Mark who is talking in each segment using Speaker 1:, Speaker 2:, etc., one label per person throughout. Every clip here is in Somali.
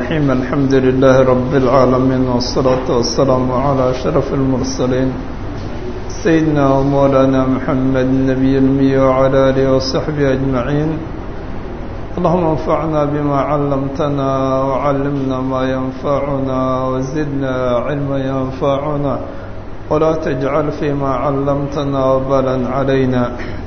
Speaker 1: الرحيم الحمد لله رب العالمين والصلاة والسلام على أشرف المرسلين سيدنا ومولانا محمد النبي المي وعلى آله وصحبه أجمعين اللهم انفعنا بما علمتنا وعلمنا ما ينفعنا وزدنا علما ينفعنا ولا تجعل فيما علمتنا وبالا علينا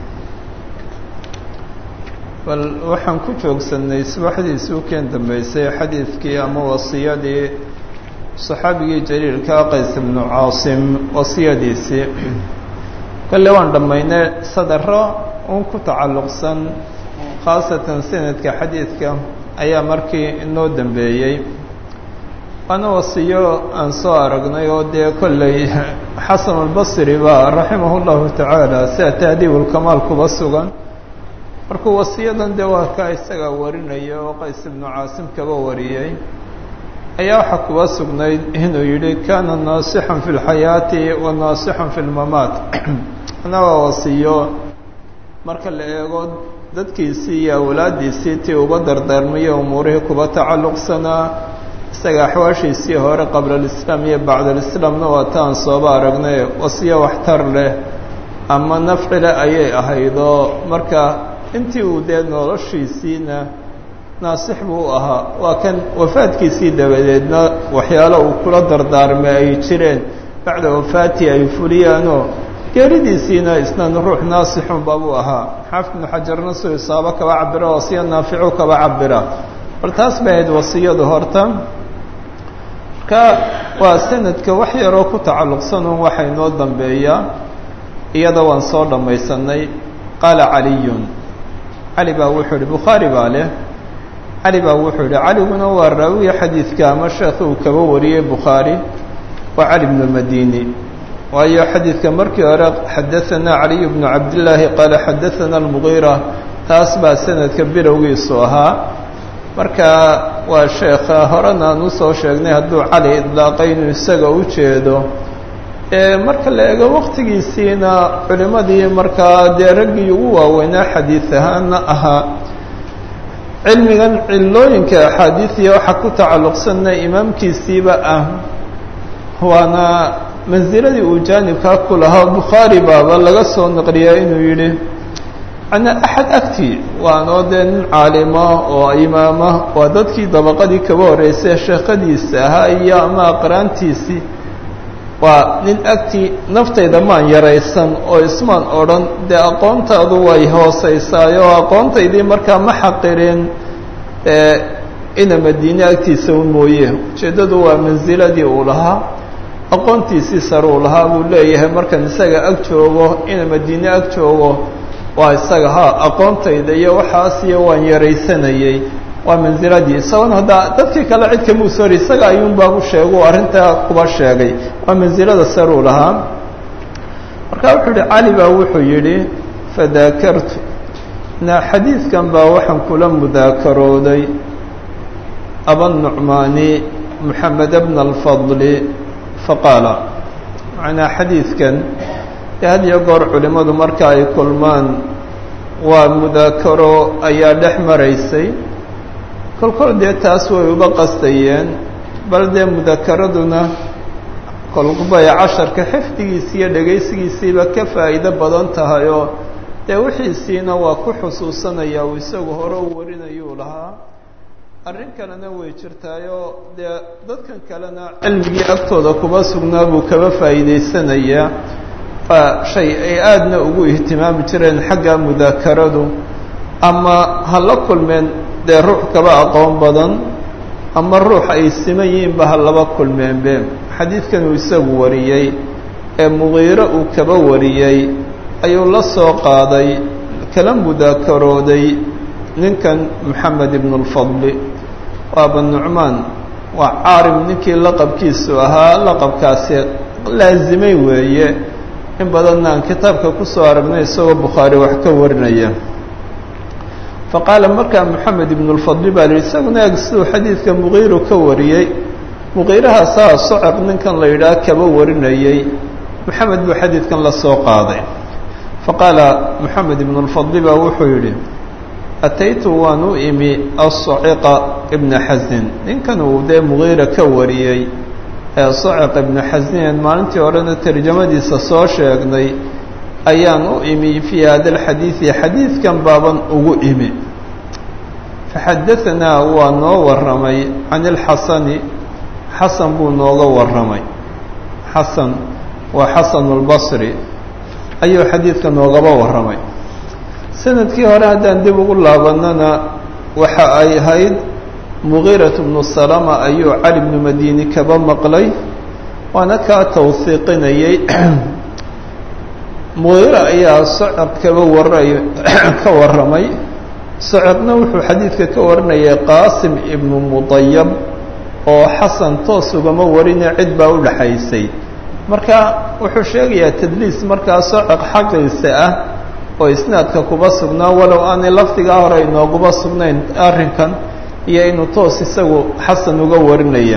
Speaker 1: bal waxaan ku joogsanay subaxdiisii u keen dambeysay xadiidkii ama wasiyadii saxaabigii jaliilkaa qays ibnu caasim wasiyadiisii kolle waan dhammaynay sadaro un ku tacalluqsan khaasatan sanadka xadiidka ayaa markii inoo dambeeyey waana wasiyo aan soo aragnay oo dee kolley xasan albasri baa raximah llahu tacaala sida tahdiibulkamaal kuba sugan markuu wasiyadan dee waa kaa isagaa warinaya oo qays ibnu caasim kaba wariyey ayaa waxaa kuba sugnayd inuu yidhi kana naasixan fi lxayaati wa naasixan fi lmamaat ana waa wasiyo marka la eego dadkiisii iyo awlaadiisii tii uba dardaarmayo umuurihii kuba tacalluqsanaa isaga axwaashiisii hore qabla alislaam iyo bacda alislaamna waa taan sooba aragnay wasiyo waxtar leh ama nafci leh ayay ahaydoo marka intii uu dee noloshiisiina naasix buu ahaa waa kan wafaadkiisii dabadeedna waxyaalo uu kula dardaarmay ay jireen bacda wafaatii ay fuliyaanoo geeridiisiina isnan ruux naasixunba buu ahaa xaafid ibnu xajarna suu isaabo kaba cabira wasiya naaficu kaba cabira bal taas bay ahayd wasiyadu horta marka waa sanadka wax yaroo ku tacalluqsanun waxa inoo dambeeyaa iyada waan soo dhammaysanay qaala caliyun cali baa wuxuu ihi bukhaari baa leh cali baa wuxuu yihi caliguna waa raawiya xadiidka ama sheekhi uu kaba wariyey bukhaari waa cali bnu madini waayo xadiidka markii hore xadaanaa caliy bnu cabdillaahi qaala xadaana almugiira taas baa sanadka bilowgiisu ahaa marka waa sheekha horena aan usoo sheegnay hadduu cali idlaaqay inuu isaga u jeedo marka la eego waktigiisiina culimadii markaa dee raggii ugu waaweynaa xadiid ahaana ahaa cilmigan cilooyinka axaadiidiya waxaa ku tacalluqsanna imaamkiisiiba ah waana mansiladii uu jaanibkaa ku lahaa bukhaari baaba laga soo naqliyaa inuu yidhi ana axad agti waanoo dee nin caalima oo imaama waa dadkii dabaqadii kaba horreysay sheekadiisa ahaa iyo ama aqraantiisii waa nin agtii naftayda maan yaraysan oo ismaan odhan dee aqoontaadu way hoosaysaay oo aqoontaydii markaa ma xaqirin ina madiine agtiisa un mooye ujeeddadu waa mansiladii uu lahaa aqoontiisii sare uu lahaa buu leeyahay markaan isaga ag joogo ina madiine ag joogo waa isaga ha aqoontayda iyo waxaas iyo waan yaraysanayey waa mansiladii isagoon haddaa dadkii kale cid kamuu sori isaga ayuunbaa u sheegu arrintaa kuba sheegay waa mansilada saruu lahaa marka wuxuu yihi cali baa wuxuu yidhi fadaakartu na xadiidkan baa waxaan kula mudaakarooday abanucmaani moxamed bna alfadli faqaala macnaa xadiidkan ee had iyo goor culimmadu marka ay kulmaan waa mudaakaro ayaa dhex maraysay kolkol dee taas way uba qastayeen bal dee mudakaraduna kolbay casharka xifdigiisi iyo dhegaysigiisiiba ka faa'iido badan tahay oo dee wixiisiina waa ku xusuusanaya uu isagu hore u warinayuu lahaa arrin kalena way jirtaayoo dee dadkan kalena cilmigii agtooda kuba sugnaa buu kaba faa'iidaysanayaa waa shay ay aadna ugu ihtimaami jireen xagga mudakaradu ama ha la kulmeen dee ruux kaba aqoon badan ama ruux ay siman yihiinba ha laba kulmeenbe xadiidkan uu isagu wariyey ee mugiiro uu kaba wariyey ayuu la soo qaaday kala mudaakarooday ninkan moxamed ibnu lfadli waa banucmaan waa caarim ninkii laqabkiisu ahaa laqabkaasi laasimay weeye in badanna aan kitaabka kusoo aragnay isagoo bukhaari wax ka warinaya faqaala markaa moxamed ibnu lfadli baa lihi isaguna eg siduu xadiidka mugiiru ka wariyey mugiirahaasaa socod ninkan la yidhaah kaba warinayey moxamed buu xadiidkan la soo qaaday faqaala moxamed ibnu lfadli baa wuxuu yidhi ataytu waan u imi asaciqa ibna xasin ninkan uu dee mugiira ka wariyey ee saciq ibna xasin maalintii horena tarjamadiisa soo sheegnay ayaan u imi fii hada alxadiidi xadiidkan baaban ugu imi faxadaanaa waa noo warramay can ilxasani xasan buu nooga warramay xasan waa xasanu lbasri ayuu xadiidka noogaba warramay sanadkii hore haddaan dib ugu laabanana waxa ay ahayd mugiirat bnu salama ayuu cali bnu madiini kaba maqlay waana kaa tawhiiqinayay mugiira ayaa socod kaba waray ka warramay socodna wuxuu xadiidka ka warinayay qaasim ibnu mudayab oo xasan toos ugama warine cid baa u dhexaysay marka wuxuu sheegayaa tadliis markaa socod xaqiisa ah oo isnaadka kuba sugnaa walow aanay lafdigaa hore inooguma sugnayn arrinkan iyo inuu toos isagu xasan uga warinaya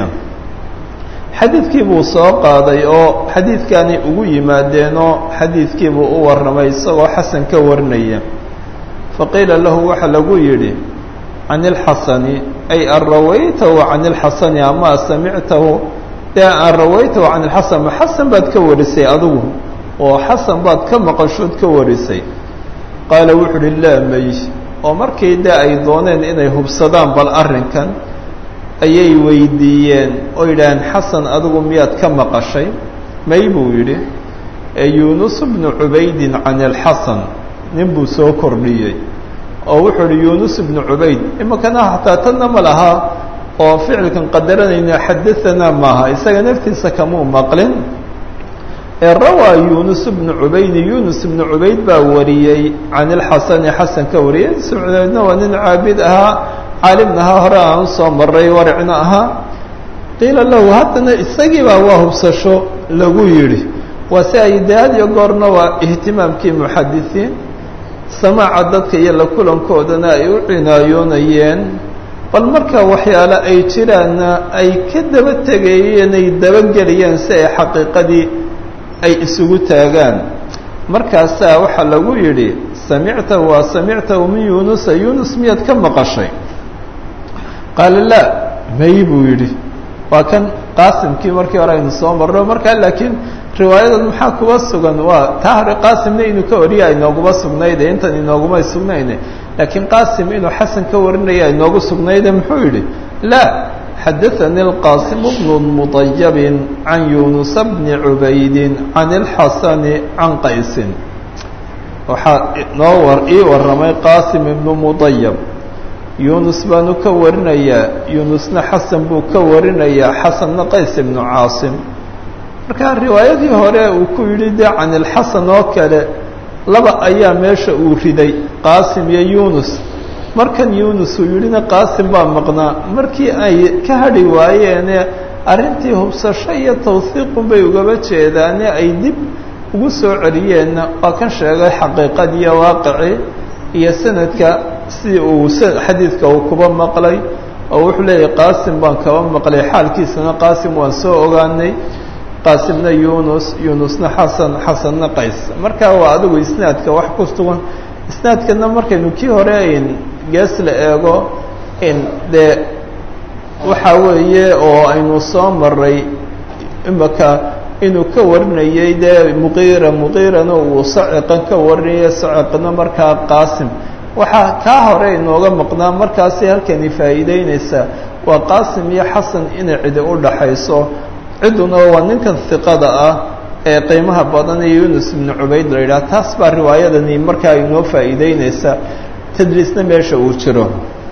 Speaker 1: xadiidkii buu soo qaaday oo xadiidkaanay ugu yimaadeenoo xadiidkii buu u warramay isagoo xasan ka warinaya faqiila lahu waxaa lagu yidhi can ilxasani ay an rawaytahu can ilxasani ama samictahu dee an rawaytahu can ilxasan ma xasan baad ka warisay adigu oo xasan baad ka maqashood ka warisay qaala wuxu uhi laa may oo markii dee ay dooneen inay hubsadaan bal arrinkan ayay weydiiyeen oo yidhaaheen xasan adigu miyaad ka maqashay may buu yidhi yuunus bnu cubaydin can ilxasan nin buu soo kordhiyey oo wuxuu uhi yuunus bnu cubayd imakana xataa tanna ma laha oo ficilkan qadaranayna xadaanaa maaha isaga naftiisa kamuu maqlin ee rawaa yuunus bnu cubaydi yuunus bnu cubayd baa wariyey can ilxasani xasan ka wariyey sucubaydna waa nin caabid ahaa caalimna ahaa hore aan usoo maray waricna ahaa qiila lahu haddana isagiibaa waa hubsasho lagu yidhi waa si ay dee had iyo goorna waa ihtimaamkii muxadisiin samaaca dadka iyo la kulankoodana ay u cinaayoonayeen bal marka waxyaale ay jiraanna ay ka daba tegayeen ay dabagelayeen si ay xaqiiqadii ay isugu taagaan markaasaa waxaa lagu yidhi samictahu waa samictahu min yuunusa yuunus miyaad ka maqashay qaala laa may buu yidhi waa kan qaasimkii markii hore aynu soo marno markaa laakiin riwaayadan maxaa kuba sugan waa taa hore qaasimna inuu ka wariya inooguma sugnayde intan inooguma sugnayne laakiin qaasim inuu xasan ka warinaya inoogu sugnayde muxuu yidhi laa xadaثnي الqاsim بن مطyب عan yuنuس بن عubayd عan الxasن عan qaysi waxaa noo ii waramay qاsim iبن مطyب yunus baanu ka warinayaa yunusna xasan buu ka warinayaa xasanna qays iبnu caasim marka riwaayadii hore uu ku yidhi de can الxasan oo kale laba ayaa meesha uu riday qaasim iyo yunus markan yunus uu yidhina qaasim baa maqnaa markii ay ka hadhi waayeene arrintii hubsasho iyo tawhiiqun bay ugaba jeedaane ay dib ugu soo celiyeenna waa kan sheegay xaqiiqadiiyo waaqici iyo sanadka sidii uu xadiidka uu kuba maqlay oo wuxuu leeyahay qaasim baan kaba maqlay xaalkiisana qaasim waan soo ogaanay qaasimna yunus yunusna xasan xasanna qays marka waa adigu isnaadka wax ku sugan isnaadkana markaynu kii hore ayn gees la eego in dee waxaa weeye oo aynu soo maray imaka inuu ka warinayay dee muqiira muqiirana uu saciqan ka warinaya saciqna markaa qaasim waxaa kaa hore inooga maqnaa markaasi halkani faa'iideynaysaa waa qaasim iyo xasan inay cidi u dhaxayso cidduna waa ninkan hiqada ah ee qiimaha badan ee yunus ibnu cubayd la yidhaha taas baa riwaayadani markaa inoo faa'iideynaysa tadriisna meesha uu jiro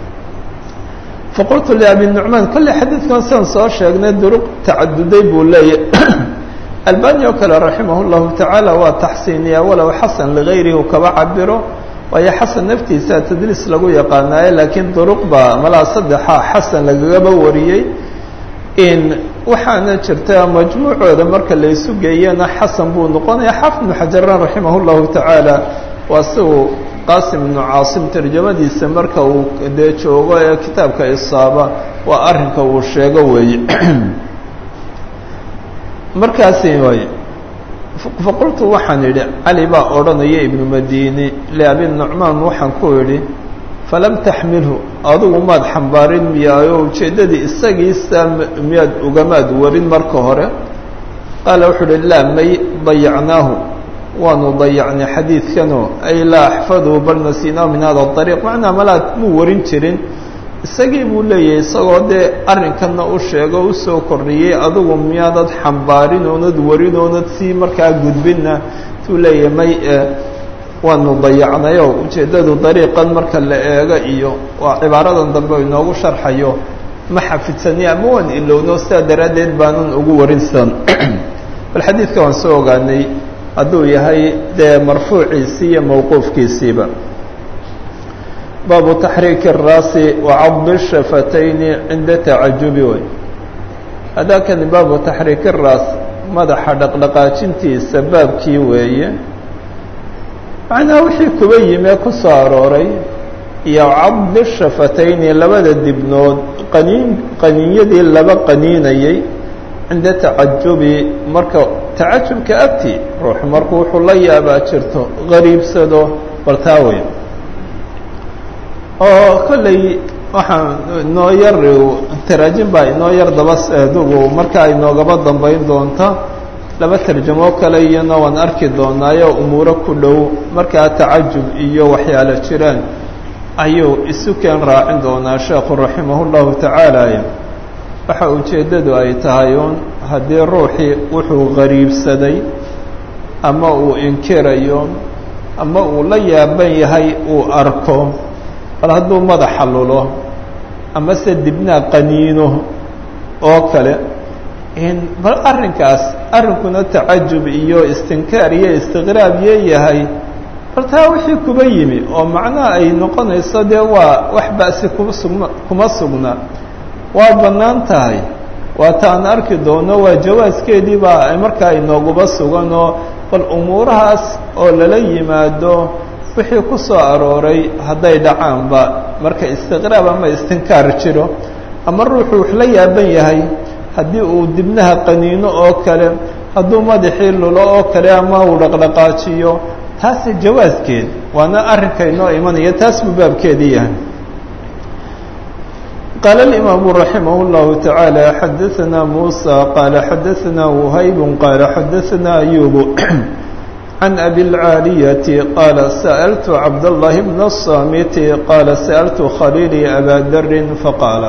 Speaker 1: faqultu liabi nucmaan kolley xadiidkan sidan soo sheegnay duruq tacaduday buu leeyahy albani oo kale raximah llahu tacaala waa taxsiiniya walow xasan ligayrihi u kaba cabiro waayo xasan naftiisa tadriis lagu yaqaanaaye laakiin duruq baa malaa saddexa xasan lagagaba wariyey in waxaana jirta majmuucooda marka la isu geeyana xasan buu noqonaya xaafid ibnu xajaran raximah llahu tacaala waa si uu qaasim ibnu caasim tarjamadiisa marka uu dee joogo ee kitaabka isaaba waa arrinka uu sheego weeye markaasi waay faqultu waxaan idhi cali baa odhanaya ibnu madini liabi nucmaan waxaan ku idhi falam taxmilhu adugu maad xambaarin miyaayo ujeeddadii isagiisa miyaad ugamaad warin marka hore qaala wuxuu uhi laa may dayacnaahu waanu dayacnay xadiidkanoo ay laa axfadhu bal nasiinaahu min hada ariiq macnaa malaad muu warin jirin isagii buu leeyahay isagoo dee arrinkanna u sheego usoo kordhiyey adigu miyaadad xambaarin oonad warin oonad sii markaa gudbinna tuu leeyahay may waanu dayacnayo ujeeddadu dariiqan marka la eego iyo waa cibaaradan dambe inoogu sharxayo ma xafidsani ama waan ilowno sidaa daraaddeed baanan ugu warinsan bal xadiidka waan soo ogaanay hadduu yahay dee marfuuciisii iyo mawquufkiisiiba baabu taxriiki الraasi wacadi الshafatayni cinda tacajubi way hadakani baabu taxriiki الraas madaxa dhaqdhaqaajintiisa baabkii weeye macnaha wixii kuba yimee ku soo arooray iyo cadi shafatayni labada dibnood qaniin qaniinyadii laba qaniinayay cinda tacajubi marka tacajubka agti ruuxu markuu wuxuu la yaabaa jirto gariibsado baltaa wey oo kolley waxaan inoo yar taraajin baa inoo yar daba adugu marka inoogaba dambayn doonta laba tarjamo kale iyana waan arki doonaayo umuuro ku dhow markaa tacajub iyo waxyaalo jiraan ayuu isu keen raacin doonaa sheekhu raximah llahu tacaala waxa ujeeddadu ay tahay uun haddii ruuxii wuxuu gariibsaday ama uu inkirayo ama uu la yaaban yahay uu arko bal hadduu madaxa lulo ama se dibnaa qaniino oo kale bal arrinkaas arrinkuna tacajub iyo istinkaar iyo istiqraab yee yahay bal taa wixii kuba yimi oo macnaha ay noqonayso dee waa wax ba'si kuma sugna kuma sugna waa bannaan tahay waa ta aan arki doono waa jawaaskeedii baa markaa inooguba sugan oo bal umuurahaas oo lala yimaado wixii ku soo arooray hadday dhacaanba marka istiqraab ama istinkaar jiro ama ruuxuu wax la yaaban yahay haddii uu dibnaha qaniino oo kale hadduu madaxii lulo oo kale ama uu dhaqdhaqaajiyo taasi jawaaskeed waana arrinka inoo imanaya taas buu baabkeedii yahay قال الإمام رحمه الله تعالى حدثنا موسى قال حدثنا وهيب قال حدثنا أيوب عن أبي العالية قال سألت عبد الله بن الصامت قال سألت خليلي أبا در فقال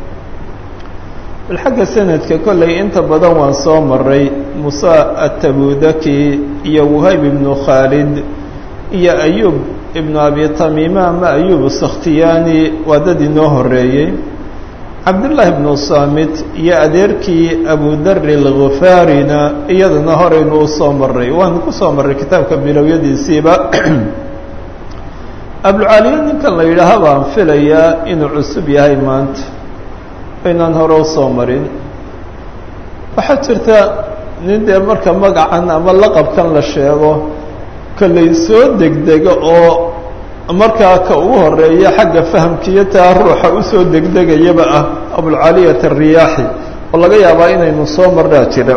Speaker 1: الحق سند ككل انت بدن وان سو مري موسى التبودكي يا وهيب بن خالد يا أيوب ابن أبي تميمة ما أيوب السختياني ودد نوه الرئي cabdullaahi bnu saamit iyo adeerkii abudari alkhifaarina iyadana horeynu u soo maray waanu ku soo marray kitaabka bilowyadiisiiba abulcaaliya ninkan la yidhaaha baan filayaa inuu cusub yahay maanta aynaan hore u soo marin waxaa jirta nin dee marka magacan ama laqabkan la sheego kollay soo degdega oo markaa ka ugu horeeya xagga fahamkiiyo taa ruuxa usoo degdegayaba ah abulcaliyat ariyaaxi oo laga yaabaa inaynu soo marnaa jira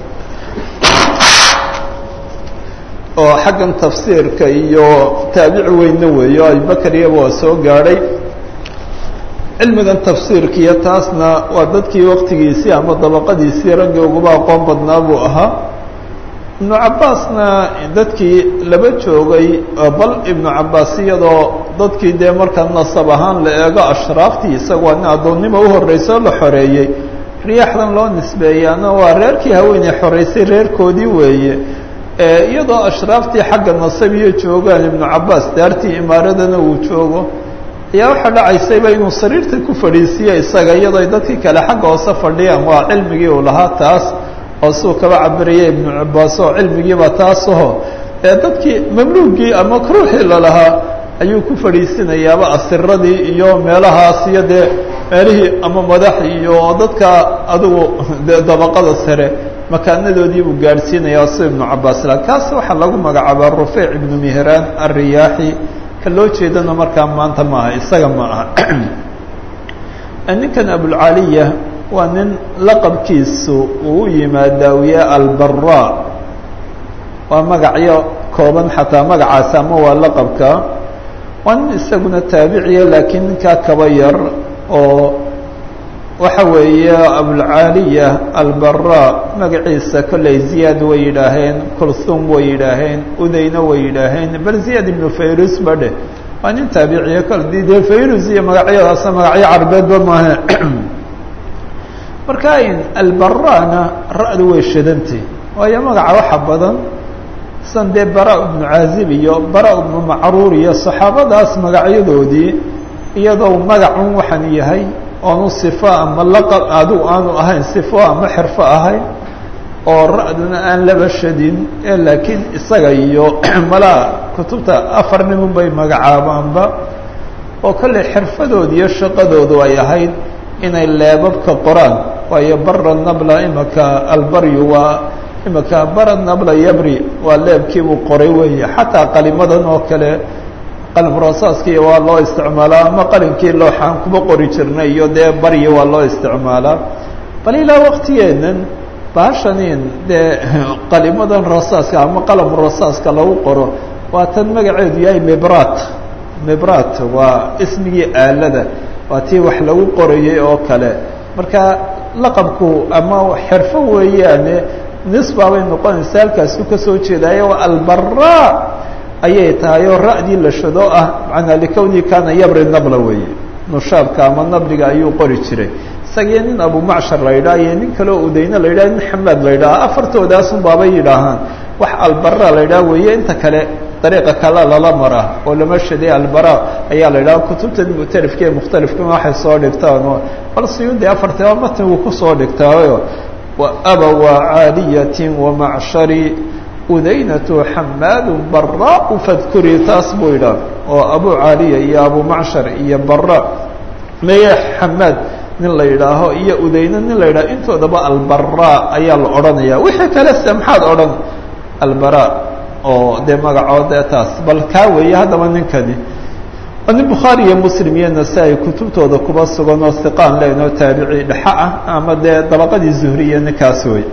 Speaker 1: oo xaggan tafsiirka iyo taabici weyne weeyo abubakar iyaba waa soo gaadhay cilmigan tafsiirka iyo taasna waa dadkii waqtigiisii ama dabaqadiisii raggii uguba aqoon badnaa buu ahaa ibnu cabbaasna dadkii laba joogay bal ibnu cabbaas iyadoo dadkii dee markaa nasab ahaan la eego ashraaftii isaga waa nin addoonnimo u horreysa oo la xoreeyey riyaaxdan loo nisbeeyaana waa reerkii haweeney xoreysay reerkoodii weeye iyadoo ashraaftii xagga nasabiyo joogaan ibnu cabbaas daartii imaaradana uu joogo ayaa waxaa dhacaysayba inuu sariirta ku fadhiisiiyo isaga iyadoo dadkii kale xagga hoose fadhiyaan waa cilmigii uu lahaa taas oo suu kaba cabiraya ibnu cabbaas oo cilmigiiba taasaho ee dadkii mamluugii ama ruuxii lalahaa ayuu ku fadhiisinayaaba asiradii iyo meelahaas iyo dee meelihii ama madax iyo dadka adigu de dabaqada sare makaanadoodii buu gaadhsiinaya si ibnu cabbaas la kaas waxaa lagu magacaabaa rufeyc ibnu mihraan alriyaaxi ka loo jeedana markaa maanta ma aha isaga ma aha ninkan abulcaliya waa nin laqabkiisu uu u yimaadaa wiye albara waa magacyo kooban xataa magacaas ama waa laqabka waa nin isaguna taabiciya laakiin ninkaa kaba yar oo waxa weeye abulcaaliya albara magaciisa kolley ziyaad way yidhaaheen kulthum way yidhaaheen udayna way yidhaaheen bal ziyaad ibnu fayrus ba dheh waa nin taabiciya kol dee fayrus iyo magacyadaasa magacyo carbeedba maaha marka albarana ra-du way shadantay waayo magaca waxa badan san dee bara ibnu caazib iyo bara ibnu macruur iyo saxaabadaas magacyadoodii iyadoo magacun waxaan yahay oonu sifo ama laqab adigu aanu ahayn sifo ama xirfo ahayn oo ra-duna aan laba shadin ee laakiin isaga iyo malaa kutubta afar nimun bay magacaabaanba oo kolley xirfadooda iyo shaqadoodu ay ahayd inay leebabka qoraan waayo bara nabla imaka albaryu waa imaka bara nabla yabri waa leebkiibuu qoray weeye xataa qalimadan oo kale qalim rasaaskii waa loo isticmaalaa ama qalinkii looxaan kuma qori jirnay iyo dee baryi waa loo isticmaalaa bal ilaa waqtigeenan baashanin dee qalimadan rasaaska ama qalam rasaaska lagu qoro waa tan magaceedu yahay mibrat mibrat waa ismigii aalada waa tii wax lagu qorayay oo kale marka laqabku ama xirfo weeyaane nisba bay noqonaysa halkaasu kasoo jeedaayo waa albara ayay tahay oo ra-dii la shado ah manaa likowni kana yabri nabla weeye nushaabka ama nabliga ayuu qori jiray isagii nin abumacshar la yidhaha iyo nin kaleo udayne la yidhaha nin xamaad la yidhaha afartoodaasun baabay yidhaahaan wax albara la yidhaha weeye inta kale dariiqa kale lala mara oo lama shaday albara ayaa la yidhaha kutubta muctarifka ee mukhtalifkama waxay soo dhigtaan oo bal siyuudi afartaba matan wuu kusoo dhigtaayo wa abawa caaliyatin wamacshari udaynatu xamaadu bara fadkurii taas buu yidhaah oo abu caaliya iyo abu macshar iyo bara meye xamaad nin la yidhaaho iyo udayne nin la yidhaho intoodaba albara ayaa la odhanaya wixii kale se maxaad odhan albara oo dee magacood ee taas bal kaa weeye haddaba ninkani waa nin bukhaari iyo muslim iyo nasaa-i kutubtooda kuba sugan oo hiqaan leynoo taabici dhexa ah ama dee dabaqadii zuhriya ninkaas wey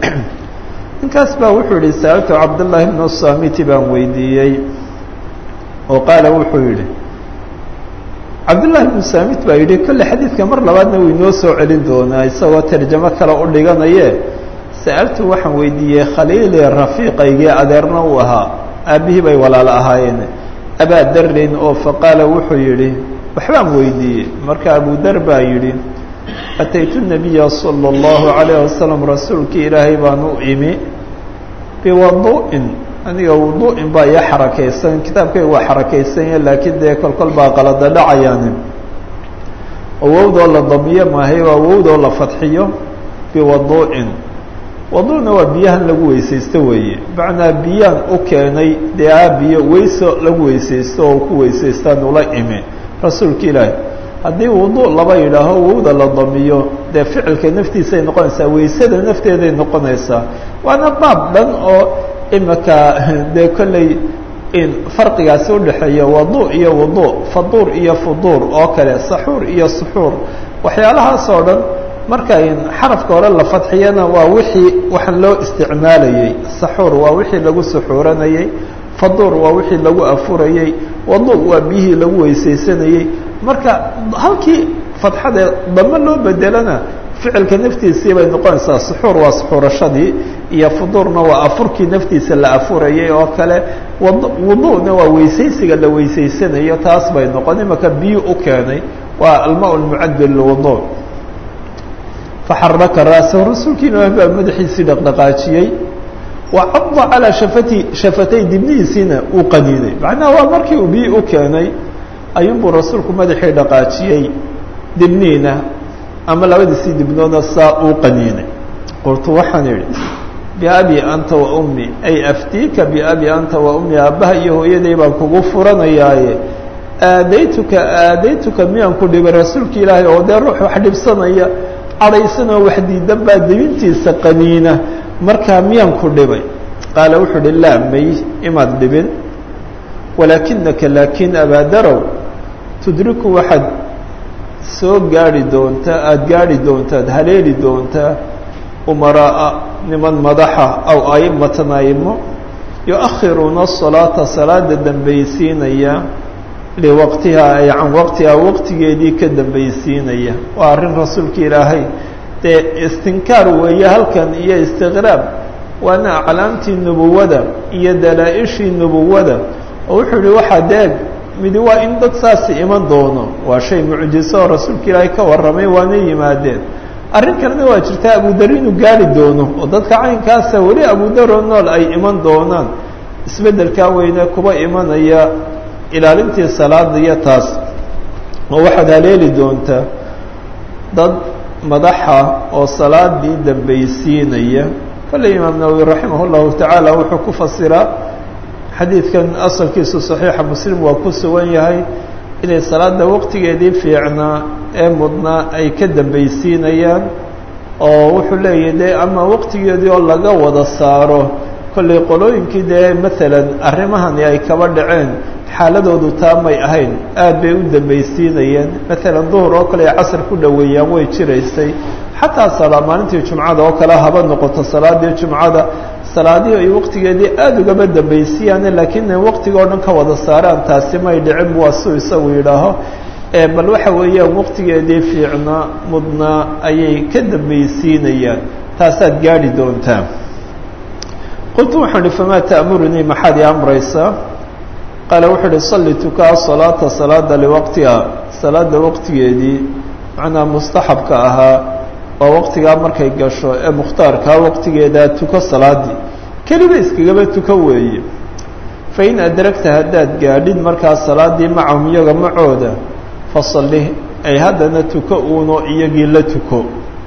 Speaker 1: ninkaas baa wuxuu yihi saaltu cabdullaahi bnu samiti baan weydiiyey oo qaala wuxuu yihi cabdullahi bnu samit baa yidhi kolle xadiidka mar labaadna wuu inoo soo celin doonaa isagoo tarjamo kale u dhiganaye sa'altu waxaan weydiiyey khaliili rafiiqaygii adeerna uu ahaa aabbihii bay walaalo ahaayeen abaa darin oo faqaala wuxuu yidhi waxbaan weydiiyey marka abu dar baa yidhi ataytu nabiya sala allahu calayh wasalam rasuulkii ilaahay baan u imi biwadu'in aniga wudu'in baa iyo xarakaysan kitaabkayga waa xarakaysanya laakiin dee kolkol baa qalada dhacayaani oo wowdoo la damiyo maahay waa wowdoo la fadxiyo biwadu'in wadu'na waa biyahan lagu weysaysto weeye macnaa biyaan u keenay dee aabiyo weyso lagu weysaysto oo ku weysaystaan ula imi rasuulka ilaahay haddii wudu laba yidhaaho wowda la damiyo dee ficilka naftiisay noqonaysaa weysada nafteeday noqonaysaa waana baab dhan oo imika dee kolley in farqigaasi udhexeeya wadu iyo wudu faduur iyo fuduur oo kale saxuur iyo suxuur waxyaalahaas oo dhan marka xarafka hore la fadxiyana waa wixii waxaan loo isticmaalayey saxuur waa wixii lagu suxuuranayey faduur waa wixii lagu afurayey wadu waa biyihii lagu weysaysanayey marka halkii fadxadee damo loo bedelana ficilka naftiisii bay noqonaysaa suxuur waa suxuurashadii iyo fuduurna waa afurkii naftiisa la afurayay oo kale wudu'na waa weysaysiga la weysaysanayo taas bay noqon imaka biyo u keenay waa alma lmucadil lwudu faxaraka ra'sahu rasuulki ilaah baa madaxiisii dhaqdhaqaajiyey wa cada calaa shafati shafatay dibnihiisiina uu qaniinay macnaha waa markii uu biyi u keenay ayuunbuu rasuulku madaxii dhaqaajiyey dibniina ama labadiisii dibnoodna saa uu qaniinay qultu waxaan idhi biabi anta wa ummi ay aftiika biabi anta wa ummi aabbaha iyo hooyaday baan kugu furanayaaye aadaytuka aadaytuka miyaan ku dhibay rasuulka ilaahay oo dee ruux wax dhibsanaya cadhaysanoo wax diidan baa dibintiisa qaniina markaa miyaan ku dhibay qaala wuxuu uhi laa may imaad dhibin walaakinaka laakiin abaadarow tudriku waxaad soo gaari doontaa aada gaari doontaad haleeli doontaa umaraa'a niman madaxa aw aimatan aimo yu-akhiruuna asalaata salaada dambaysiinaya liwaqtiha ay can waqtiha waqtigeedii ka dambaysiinaya waa arrin rasuulka ilaahay dee istinkaar weeye halkan iyo istiqraab waana aclaamtii nubuwada iyo dalaa-ishii nubuwada oo wuxuu yihi waxaa deeg midi waa in dad saasi iman doono waa shay mucjiso oo rasuulka ilaahay ka warramay waana yimaadeen arrin kalena waa jirtaa abudar inuu gaari doono oo dadka caynkaasa weli abudaroo nool ay iman doonaan isbeddelkaa weyne kuba imanaya ilaalintii salaada iyo taas oo waxaad haleeli doontaa dad madaxa oo salaadii dambaysiinaya kolley imaam nawowi raximah llahu tacaala wuxuu ku fasiraa xadiidkan asalkiisu saxiixa muslim waa ku sugan yahay inay salaada waqtigeedii fiicnaa ee mudnaa ay ka dambaysiinayaan oo wuxuu leeyahy dee ama waqtigeedii oo laga wada saaro kollay qolooyinkii dee maalan arrimahani ay kaba dhaceen xaaladoodu taa may ahayn aad bay u dambaysiinayeen maalan duhur oo kale ay casar ku dhoweeyaan way jiraysay xataa salaa maalintii jumcada oo kale haba noqoto salaadii jumcada salaadihii ay waqtigeedii aada ugaba dambaysiyaane laakiin waqtiga o dhan ka wada saaraan taasi may dhicin waa suu isagu yidhaaho bal waxa weeyaan waqtigeedii fiicnaa mudnaa ayay ka dambaysiinayaan taasaad gaadhi doontaa qultu waxaan ihi famaa ta'murunii maxaad ii amraysaa qaala wuxuu uhi salli tukaa salaata salaada liwaqtiha salaada waqtigeedii macnaa mustaxabka ahaa waa waqtigaa markay gasho ee mukhtaarkaa waqtigeedaa tuko salaadii keliba iskagaba tuko weeye fa in adragta haddaad gaadhid markaa salaadii macahum iyaga macooda fasalli ay haddana tuko uuno iyagii la tuko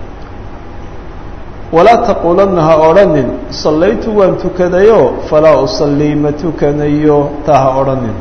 Speaker 1: walaa taquulanna ha odhanin sallaytu waan tukadayo falaa usallii ma tukanayo taa ha odhanin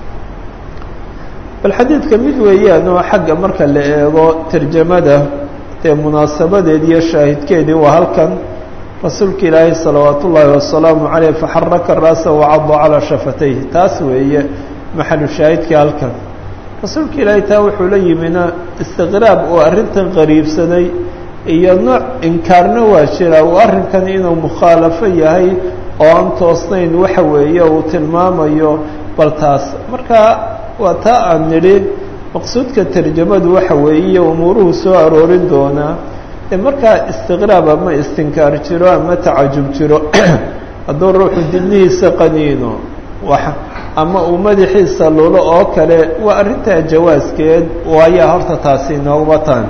Speaker 1: bal xadiidka mid weeyaan oo xagga marka la eego tarjamada dee munaasabadeed iyo shaahidkeedii waa halkan rasuulka ilaahay salawaat ullaahi wasalaamu caleyh faxaraka ra'sa wacada calaa shafatayh taas weeye maxalu shaahidkii halkan rasuulka ilaahay taa wuxuu la yimina istiqraab oo arrintan qariibsaday iyo nooc inkaarna waa jira uu arrinkan inuu mukhaalafo yahay oo aan toosnayn waxa weeye uu tilmaamayo bal taas marka waa taa aan nidhi maqsuudka tarjamadu waxa weeye umuuruhu soo aroorin doonaa ee markaa istiqraab ama istinkaar jiro ama tacajub jiro hadduu ruuxu dibnihiisa qaniino wax ama uu madaxiisa lulo oo kale waa arrintaa jawaaskeed waayaa horta taasi inooguma taan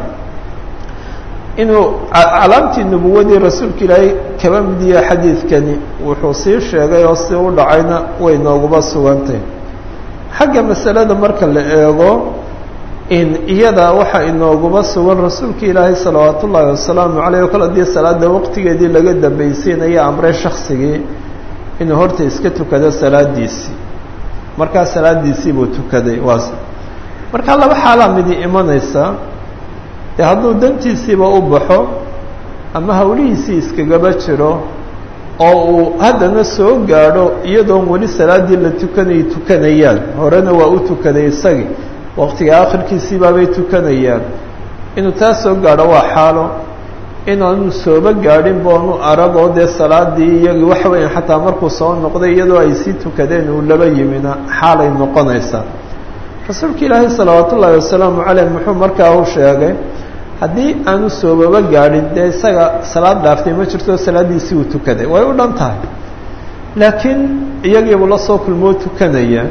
Speaker 1: inuu calaamtii nubuwadii rasuulka ilaahay kaba midiya xadiidkani wuxuu sii sheegay oo si u dhacayna way nooguma sugantay xagga masalada marka la eego in iyada waxaa inooguma sugan rasuulka ilaahay salawaat ullaahi wasalaamu caleyh oo kale haddii salaada waqtigeedii laga dambaysiinaya amre shaksigii inuu horta iska tukado salaadiisii markaa salaadiisii buu tukaday waas markaa laba xaalaa midi imanaysa dee hadduu dantiisiiba u baxo ama hawlihiisii iskagaba jiro oo uu haddana soo gaadho iyadoon weli salaaddii la tukanay tukanayaan horena waa u tukaday isagii waqtiga akhirkiisii baabay tukanayaan inuu taa soo gaadho waa xaalo inaanu sooba gaadhin boonu aragoo dee salaadii iyagii waxa weeyaan xataa markuu soo noqday iyadoo ay sii tukadeen uu laba yimina xaalay noqonaysaa rasuulka ilaahay salawaat ullaahi wasalaamu caleyh muxuu markaa u sheegay haddii aanu soobaba gaadhin dee isaga salaad dhaaftay ma jirto salaaddiisii uu tukaday way u dhan tahay laakiin iyagiibuu la soo kulmoo tukanaya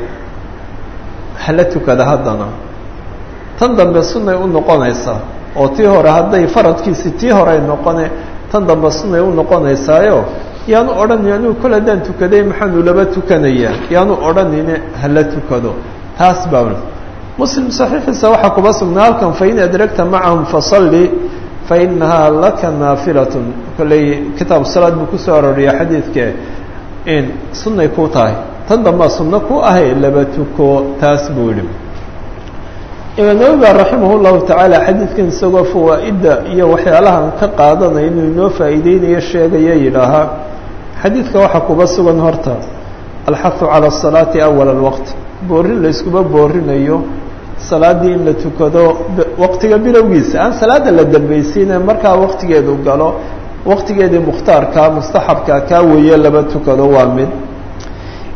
Speaker 1: hala tukada haddana tan dambe sunnay u noqonaysaa oo tii hore hadday faradkiisi tii horey noqone tan dambe sunnay u noqonaysaayo yaanu odhanin anigu kol haddaan tukaday maxaanu laba tukanayaa yaanu odhanine hala tukado taas baa muslim saxiixiisa waxaa kuba sugnaa halkan fain adragta macahum fasalli fainahaa laka naafilatun kolley kitaabu salaad buu kusoo arooriya xadiidke in sunnay ku tahay tan dambaa sunno ku ahay laba tuko taas buu yihi imaam nawowi baa raximah llahu tacaala xadiidkan isagoo fawaa'idda iyo waxyaalahan ka qaadanaya inuu inoo faa'iideynayo sheegaya yidhaahaa xadiidka waxaa kuba sugan horta alxahu cala asalaati awala alwaqti boorin la iskuba boorinayo salaaddii in la tukado waqtiga bilowgiisa aan salaada la dambaysiine markaa waqtigeedu galo waqtigeedii mukhtaarkaa mustaxabka kaa weeye laba tukado waa mid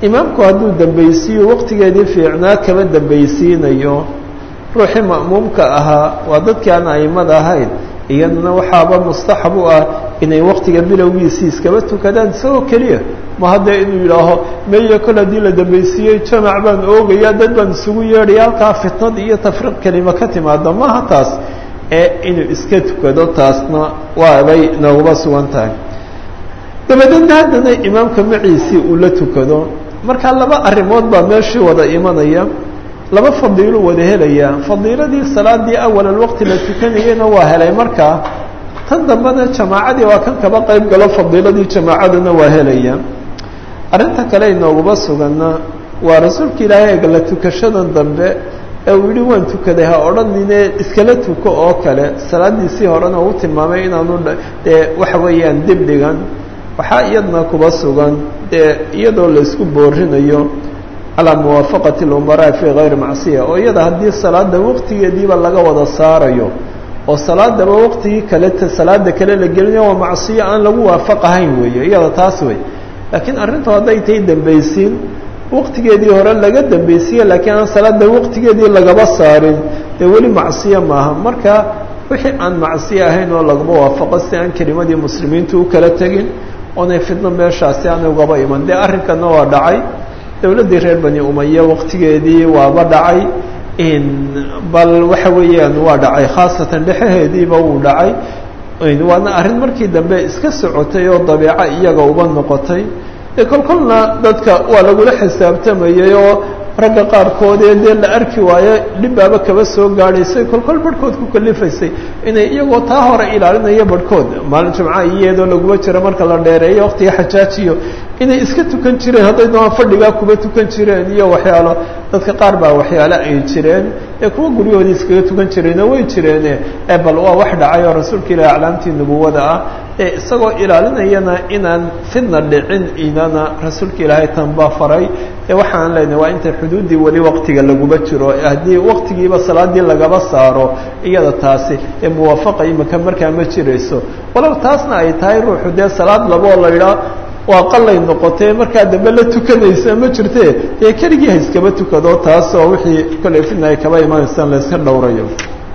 Speaker 1: imaamku hadduu dambaysiiyo waqtigeedii fiicnaa kama dambaysiinayo ruuxii ma'muumka ahaa waa dadkii aan aimada ahayn iyaduna waxaaba mustaxab u ah inay waqtiga bilowgiisii iskaba tukadaan isagoo keliya ma haddee inuu yidhaaho meye kol haddii la dambaysiiyey jamac baan oogaya dad baan isugu yeedhaya halkaa fitnad iyo tafriiq kelima ka timaado maaha taas ee inuu iska tukado taasna waabay nooguba sugan tahay dabadeedna haddana imaamka maciisii uu la tukado markaa laba arrimood baa meeshii wada imanaya laba fadiilo wada helaya fadiiladii salaadii awalal waqti la tukanayena waa helay markaa tan dambena jamaacadii waa kan kaba qayb galo fadiiladii jamaacaduna waa helaya arrinta kale inooguba suganna waa rasuulka ilaahay eega la tukashadan dambe ee uu yihi waan tukaday ha odhanine iskala tuko oo kale salaadiisii horena uu tilmaamay inaanu dee waxa weeyaan dib dhigan waxaa iyadna kuba sugan dee iyadoo la isku boorinayo calaa muwaafaqati اlumaraa fii gayri macsiya oo iyada haddii salaada waqtigeediiba laga wada saarayo oo salaadaba waqtigii kale salaada kale la gelinayo waa macsiyo aan lagu waafaqahayn weeye iyada taas wey laakiin arrintu hadday tay dambaysiin waqtigeedii hore laga dambaysiye laakiin aan salaada waqtigeedii lagaba saarin dee weli macsiyo maaha marka wixii aan macsiyo ahayn oo laguma waafaqo si aan kelimadii muslimiintu u kala tegin oonay fidno meeshaasi aan ugaba iman dee arrinkana waa dhacay dowladdii reer bani umaya waqtigeedii waaba dhacay bal waxa weeyaan waa dhacay khaasatan dhexaheediiba wuu dhacay waana arrin markii dambe iska socotay oo dabeeco iyaga uba noqotay dee kol kolna dadka waa lagula xisaabtamayay oo ragga qaarkoodee dee la arki waayo dhibbaaba kaba soo gaadhaysay kolkol barhkood ku kalifaysay inay iyagoo taa hore ilaalinaya barhkood maalin jimca iyadoo laguma jiro marka la dheereeyo waqtiga xajaajiyo inay iska tukan jireen hadday doonaan fadhigaa kuba tukan jireen iyo waxyaalo dadka qaar baa waxyaalo ay jireen ee kuwa guryahoodii iskaga tukan jireenoo way jireene ee bal waa wax dhacay oo rasuulka ilahi aclaamtii nubuwada ah ee isagoo ilaalinayana inaan fidna dhicin inana rasuulka ilaahay tanba faray ee waxaan leenahay waa intay xuduuddii weli waqtiga laguma jiro haddii waqtigiiba salaadii lagaba saaro iyada taasi ee muwaafaqa imika markaa ma jirayso walow taasna ay tahay ruuxu dee salaad laboo la idhaa waa qalay noqotee markaa dambe la tukanaysa ma jirte dee keligii ha iskaba tukado taas oo wixii kolley fidna ay kaba imanaysaan la iska dhowrayo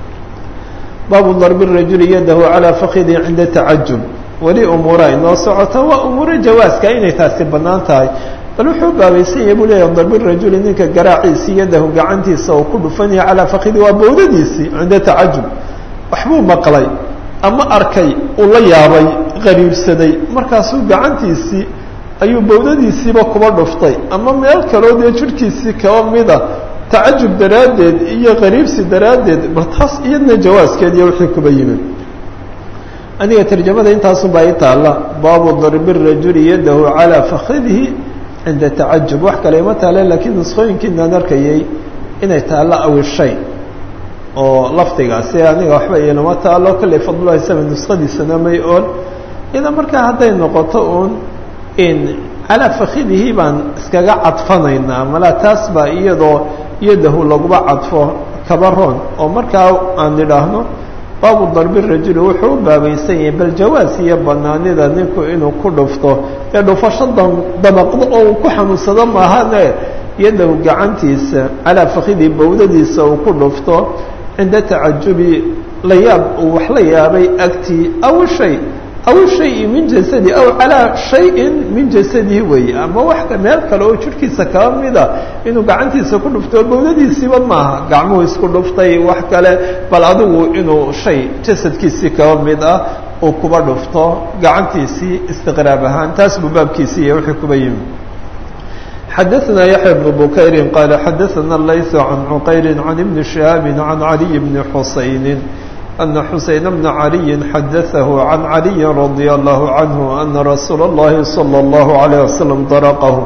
Speaker 1: baabu darbi rajuli yadahu calaa fakidi cinda tacajub weli umuura inoo socoto waa umuuro jawaaska inay taasi bannaan tahay bal wuxuu baabaysan yahay buu leeyahay darbi rajuli ninka garaaciisii yadahu gacantiisa oo ku dhufanaya calaa fakidi waa bawdadiisii cinda tacajub waxbuu maqlay ama arkay uu la yaabay qariibsaday markaasuu gacantiisii ayuu bawdadiisiiba kuba dhuftay ama meel kaloo dee jidhkiisii kaba mida tacajub daraaddeed iyo qariibsi daraaddeed bal taas iyadna jawaaskeed iyo wixii kuba yimid aniga tarjamada intaasunbaa ii taalla baabu darbi rajuli yadahu calaa fakidihi cinda tacajub wax kale ima taale laakiin nusqooyinkiinaan arkayay inay taallo awishay oo lafdigaasi aniga waxba ilama taalo kolley fadlulahi same nusqadiisana may ool iyada markaa hadday noqoto uun in calaa fakidihi baan iskaga cadfanaynaa malaa taas baa iyadoo yadahu laguba cadfo kabaroon oo markaa aan idhaahno baabu darbi rajuli wuxuu u baabaysan yahay bal jawaas iyo banaanida ninku inuu ku dhufto dee dhufasho dabaqdo oo uu ku xanuunsado maahane yadahu gacantiisa calaa fakidii bawdadiisa uu ku dhufto cinda tacajubi la yaab uu wax la yaabay agtii aw shay aw shayi min jasadi aw calaa shayin min jasadihi weeye ama wax meel kale oo jidhkiisa kaba mida inuu gacantiisa ku dhufto bawdadiisiiba maaha gacmuhu isku dhuftay wax kale bal adigu inuu shay jasadkiisii kaba mid ah uu kuba dhufto gacantiisii istiqraab ahaan taas buu baabkiisii iyo wixii kuba yimi xadaثna yaحya بن bukayri qaala xadaثna layث can cuqayri can ibni شihaabi can عaliي bni xusayni أna xuseyn bna عaliyi xadaثahu can عaliyi radي الlahu canhu ana rasuula الlahi salى الlahu عalيه waslم daraqahu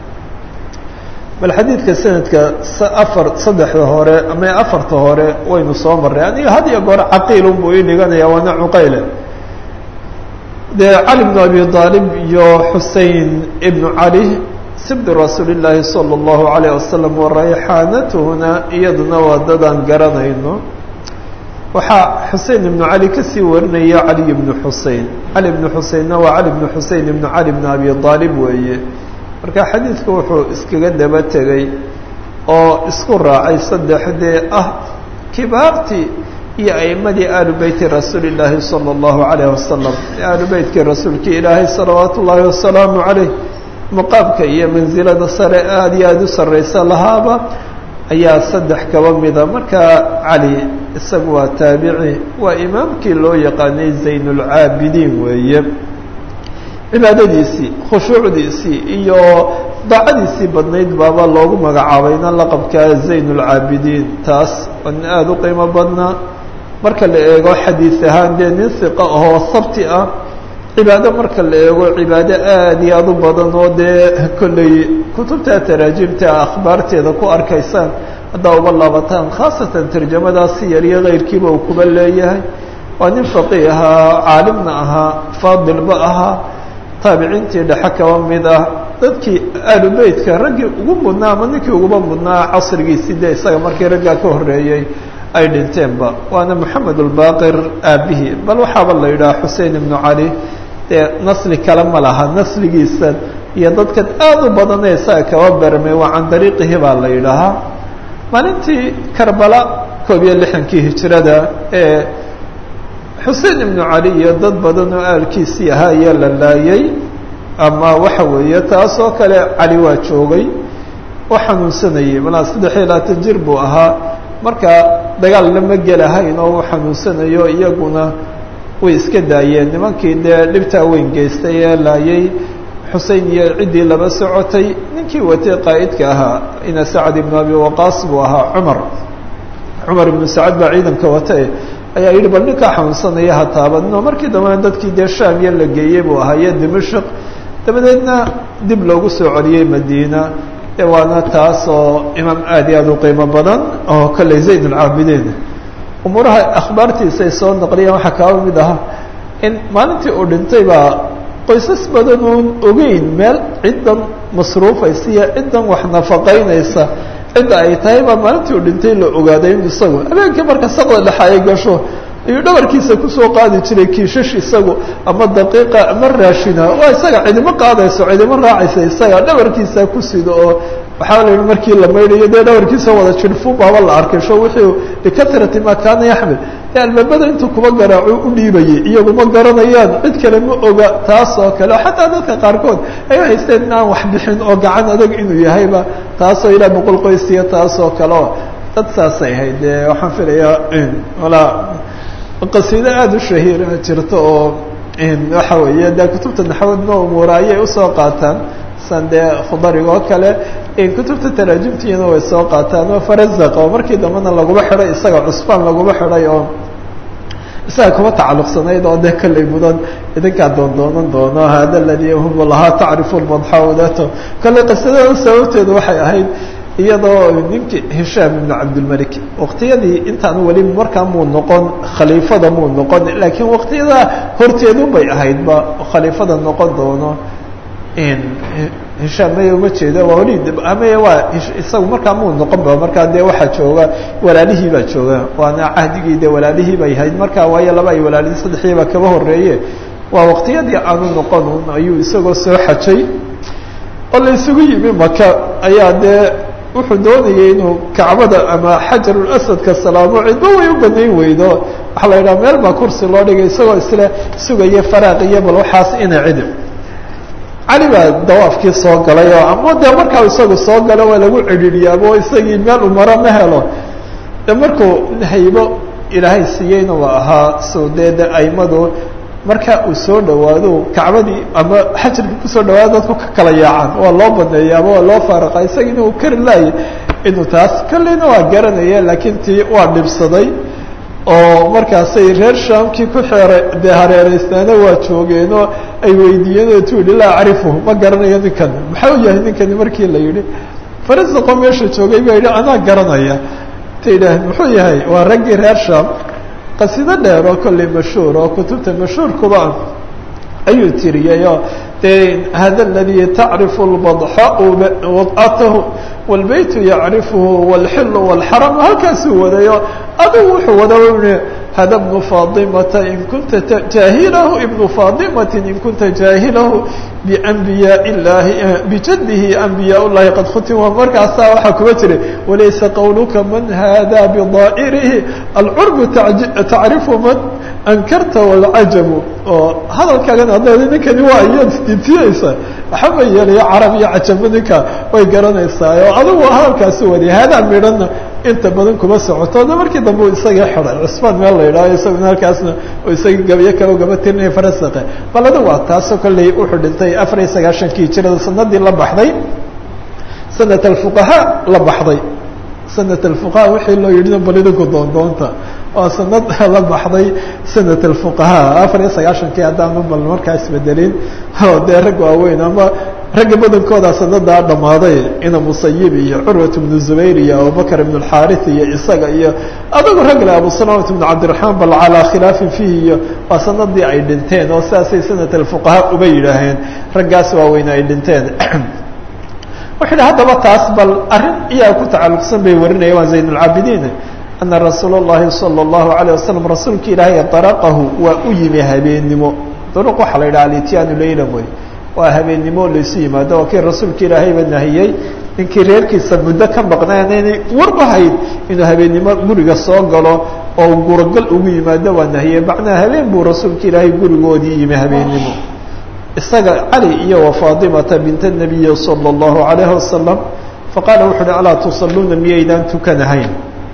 Speaker 1: bal xadiidka sanadka afar saddexda hore ama afarta hore waynu soo maray aniga had iyo goor caqiilun buu ii dhiganaya waana cuqayle dee cali bnu abi aalib iyo xusein ibnu cali sibdi rasuuli llaahi salى اllahu عalيه wasalam warayxaanatuhuna iyaduna waa dadaan garanayno waxaa xusein ibnu cali kasii warinaya caliy bnu xusein cali bnu xuseinna waa cali bnu xusein ibnu cali bn abi aalib weeye marka xadiidku wuxuu iskaga daba tegey oo isku raacay saddexdee ah kibaartii iyo a'imadii aalu beyti rasuuli llaahi sala allahu calayh wasalam aalu beytkii rasuulkii ilaahay salawaatu ullaahi wasalaamu calayh maqaamka iyo mansilada sare aada iyo aada u sarraysa lahaaba ayaa saddex kaba mida marka cali isagu waa taabici waa imaamkii loo yaqaanay zaynulcaabidiin weeye cibaadadiisii khushuucdiisii iyo daacadiisii badnayd baaba loogu magacaabayna laqabka zaynulcaabidiin taas oo nin aada u qiimo badnaa marka la eego xadiis ahaan dee nin hiqa ahoo sabti ah cibaado marka la eego cibaado aada iyo aada u badan oo dee kolley kutubta taraajimta akhbaarteeda ku arkaysaan haddaa uga laabataan khaasatan tarjamadaasi yariyo keyrkiiba uu kuba leeyahay waa nin faqih ahaa caalimna ahaa faadilba ahaa taabiciintii dhexe kaba mid ah dadkii aalu beytka raggii ugu mudnaa ama ninkii uguba mudnaa casrigiisii dee isaga markii raggaa ka horreeyey ay dhinteenba waana moxamed ulbaaqir aabihii bal waxaaba la yidhaha xusein ibnu cali dee nasli kale ma laha nasligiisa iyo dadkan aada u badanee isaga kaba bermay waa can dariiqihi baa la yidhaahaa maalintii karbala koob iyo lixankii hijirada ee xusein ibnu cali iyo dad badan oo aalkiisii ahaa ayaa la laayay ama waxa weeye taas oo kale cali waa joogay oo xanuunsanayay malaa saddex iyo labaatan jir buu ahaa marka dagaal lama gelahayn oo uu xanuunsanayo iyaguna way iska daayeen nimankii dee dhibtaa weyn geystay ee laayay xusein iyo ciddii laba socotay ninkii watay qaa'idka ahaa ina sacad ibnu abi waqaas buu ahaa cumar cumar ibnu sacad baa ciidanka watay ayaa yidhi bal ninkaa xanuunsanaya ha taabanino markii dambena dadkii dee shaamiya la geeyey buu ahaa iyo dimashq dabadeedna dib loogu soo celiyey madiina de waana taas oo imaam aad iyo aada u qiimo badan oo kolley zayd alcaabidiin umuuraha akhbaartiisa ay soo naqliyeen waxaa kaaba mid aha in maalintii uu dhintay baa qoysas badan oon ogeyn meel ciddan masruufaysa iyo ciddan wax nafaqaynaysa cidda ay tahay baa maalintii uu dhintay la ogaaday in isagu habeenkii marka saqda dhexa ay gasho ayuu dhabarkiisa kusoo qaadi jiray kiishash isagu ama daqiiqa ama raashina waa isaga cidimo qaadayso cidimo raacaysa isaga dhabarkiisa ku sido oo waxaa la yihi markii la maydhayo dee dhabarkiisa wada jirfu baaba la arkay sho wuxuu bikatrati ma kaana yaxmil ee albaabada intuu kuba garaaco u dhiibayay iyagu ma garanayaan cid kale ma oga taas oo kale xataa dadka qaarkood ay haysteen in aan wax bixin oo gacan adag inuu yahayba taasoo ilaa boqol qoysiya taas oo kale o dad saasay ahayd dee waxaan filayaa walaa qasiido aada u shahiira jirta oo waxa weeye dee kutubta naxwadna umuura ayay usoo qaataan san dee khudariga oo kale kutubta taraajimtiina way soo qaataan oo farazaq oo markii dambena laguma xidhay isaga cusbaan laguma xidhay oo isaga kuma tacalluqsanayd oo dee kallay mudan idinkaa doondoonan doono hada aladii hum lahaa tacrifu lmadxawdato kallay qisadada sababteedu waxay ahayd iyadoo ninkii hishaam ibnu cabdilmalik waqtiyadii intaan weli markaa muu noqon khaliifada muu noqon laakiin waqtiyada horteedu bay ahaydba khaliifada noqon doono hishaam maya uma jeedo waa weli maya waa isagu markaa muu noqon ba markaa dee waxaa jooga walaalihii baa jooga waana cahdigii dee walaalihii bay ahayd markaa waayo laba ay walaalihii saddexiiba kaba horeeye waa waqtiyadii aanu noqon ayuu isagoo soo xajay oo la isugu yimi maka ayaa dee wuxuu doonayay inuu kacbada ama xajarulaswadka salaamo cidba way u banayn weydo waxaa la yidhaha meel baa kursi loo dhigay isagoo isle sugaya faraaq iyo bal waxaas ina cidi cali baa dawaafkii soo galay oo ama dee markaa isagu soo galo waa lagu cidhiidhiyaabo isagii meel umaro ma helo de markuu haybo ilaahay siiyeyna waa ahaa so dee de aimadu marka uu soo dhawaado kacbadii ama xajarkii kusoo dhawaado dadku ka kala yaacaan waa loo baneeya ama waa loo faaraqa isagiina uu kari laayay inuu taas kolleyna waa garanaya laakiin tii waa dhibsaday oo markaasay reer shaamkii ku xeera dee hareereystaana waa joogeenoo ay weydiiyeen oo tu yihi laa acrifuhu ma garanayo ninkan maxaa u yahay ninkani markii la yihi farisaqo meesha joogay baa yidhi anaa garanaya ta yidhaaheen muxuu yahay waa raggii reer shaam qasido dheer oo kolley mashhuur oo kutubta mashhuurkuba ayuu tiriyay oo dee hada aladii tacrifu lbadxau wadcatahu wاlbeytu yacrifuhu wاlxilu wاlxaram halkaasuu wadayo adigu wuxuu wada i
Speaker 2: hada bnu faadimata in kunta jaahilahu ibnu faadimati in kunta jaahilahu bianbiyaa illaahi bijadihi anbiyaa llahi qad khutima markaasaa waxaa kuga jiray walaysa qowluka man hada bidaa'irihi alcurbu tacrifu man ankarta walcajabu oo hadalkaagan hadleeda ninkani waa iyaad isdintiyeysa waxaba yeelaya carab iyo cajabo ninka way garanaysaa oo adigu hadalkaasi wadiya haadaa midhana inta badan kuma socoto da markii dambe u isagii xiday cusmaan meel la yidhaaho isaguna halkaasna isagii gabayo kale gaba tirinaya farasaqe bal adigu waa taasoo kolley wuxuu dhintay afar iyo sagaashankii jirada sanadii la baxday sanat alfuqahaa la baxday sanat alfuqaha wixii loo yidhina bal idinku doondoonta waa sanad la baxday sanat alfuqahaa afar iyo sagaashankii haddaanu bal markaa isbedelin oo dee rag waaweyn ama ragga badankooda sanadaa dhammaaday ina musayib iyo curwat bnu zubayr iyo abubakr ibn اlxaarith iyo isaga iyo adagu rag le abu salamat bn cabdiraxmaan bal calaa khilaafin fihi iyo waa sanadii ay dhinteen oo sidaasay sanat alfuqahaa uba yidhaaheen raggaas waaweyn ay dhinteen wuxuu yihi haddaba taas bal arrin iyaa ku tacalluqsan bay warinaya waa zayn اlcaabidiin ana rasuul اllahi salى اllahu alayه wasalam rasuulka ilaahay daraqahu waa u yimi habeennimo duruq waxaa la yidhaha alityaanu leyla wey waa habeennimo laysu yimaado waa kii rasuulka ilaahayba nahiyey ninkii reerkiisa muddo ka maqnaan inay warba hayd inuu habeennimo guriga soo galo oo gurogal ugu yimaado waa nahiyey macnaa habeen buu rasuulka ilaahay gurigoodii yimi habeennimo isaga cali iyo wa faatimata bint nabiyi salى اllahu alayhi wasalam faqaala wuxu uhi alaa tusaluuna miyaydaan tukanahayn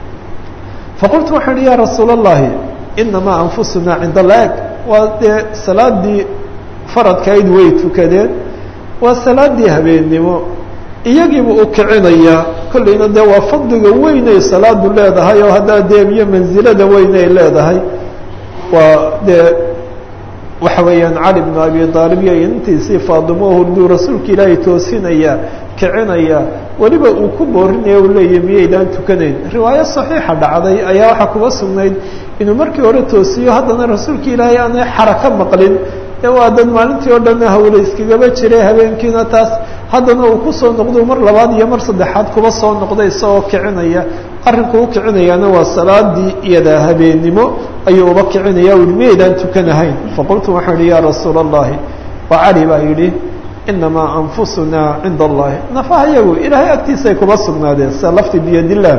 Speaker 2: faqultu waxau uhi ya rasuul اllahi inamaa anfusunaa cinda laag waa dee salaadii faradkayd way tukadeen waa salaadii habeennimo iyagiiba u kicinayaa kollayna dee waa fadliga weynay salaadu leedahay oo haddaa deemiyo mansilada weynay leedahay waa dee waxa weeyaan cali bnu abi aalib iyo intiisii faadimo hurduu rasuulka ilaahay toosinaya kicinaya weliba uu ku boorinaya u leeyahy miyaydaan tukanayn riwaayo saxiixa dhacday ayaa waxaa kuga sugnayd inuu markii hore toosiyo haddana rasuulka ilaahay aanay xaraka maqlin ee waa dad maalintii oo dhan hawle iskagaba jiray habeenkiina taas haddana uu kusoo noqdo mar labaad iyo mar saddexaad kuba soo noqday isagoo kicinaya arrinku u kicinayaana waa salaadii iyada habeennimo ayuu uba kicinaya u yihi miyaydaan tukanahayn faqultu waxaan ihi ya rasuula allahi waa cali baa yidhi inamaa anfusunaa cinda allahi nafaha iyagu ilaahay agtiisa ay kuba sugnaadeen sida lafti biyadillaah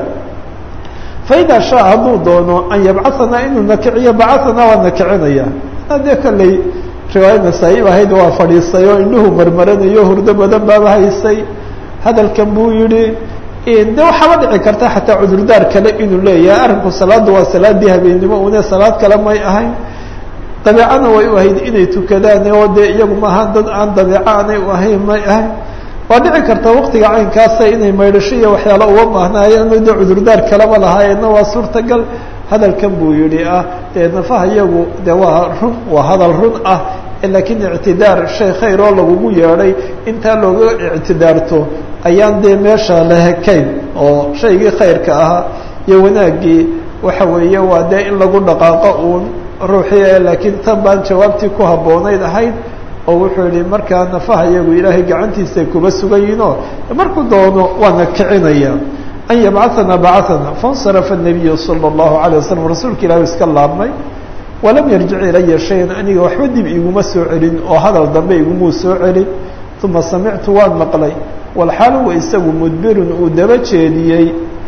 Speaker 2: faida shaa hadduu doono an yabcaanaa inuu nakiciyo bacaanaa waa nakicinaya dee kolley riwaaya nasaa-ib ahayd waa fadhiistay oo indhuhu marmaranayo hurdo badan baaba haysay hadalkan buu yihi de waxaaba dhici karta xataa cudurdaar kale inuu leeyahay arrinku salaadda waa salaadii habeennimo une salaad kale may ahayn dabeecana way u ahayd inay tukadaan oo dee iyagu maaha dad aan dabeeco aanay u ahayn may ahayn waa dhici karta waktiga caynkaasa inay maydhasho iyo waxyaalo uga baahnaayeen de cudurdaar kaleba lahaayeenna waa suurtagal hadalkan buu yihi ah dee nafaha iyagu de waa run waa hadal run ah laakiin ictidaar shay khayr oo lagugu yeedhay intaa looga ictidaarto ayaan dee meesha la hekayn oo shaygii khayrka ahaa iyo wanaaggii waxa weeye waa dee in lagu dhaqaaqo uun ruuxii laakiin tan baan jawaabtii ku habboonayd ahayd oo wuxuu yihi markaa nafaha iyagu ilaahay gacantiisay kuba sugan yihinoo markuu doono waana kicinaya an yabcaثana bacana faاnsarafa الnabiyu salى الlahu عalيه waslm rasuulka ilahi iska laabmay walam yarjic ilaya shayan aniga waxba dib iguma soo celin oo hadal dambe igumuu soo celin uma samictu waan maqlay walxaal huwa isagu mudbirun uu daba jeediyey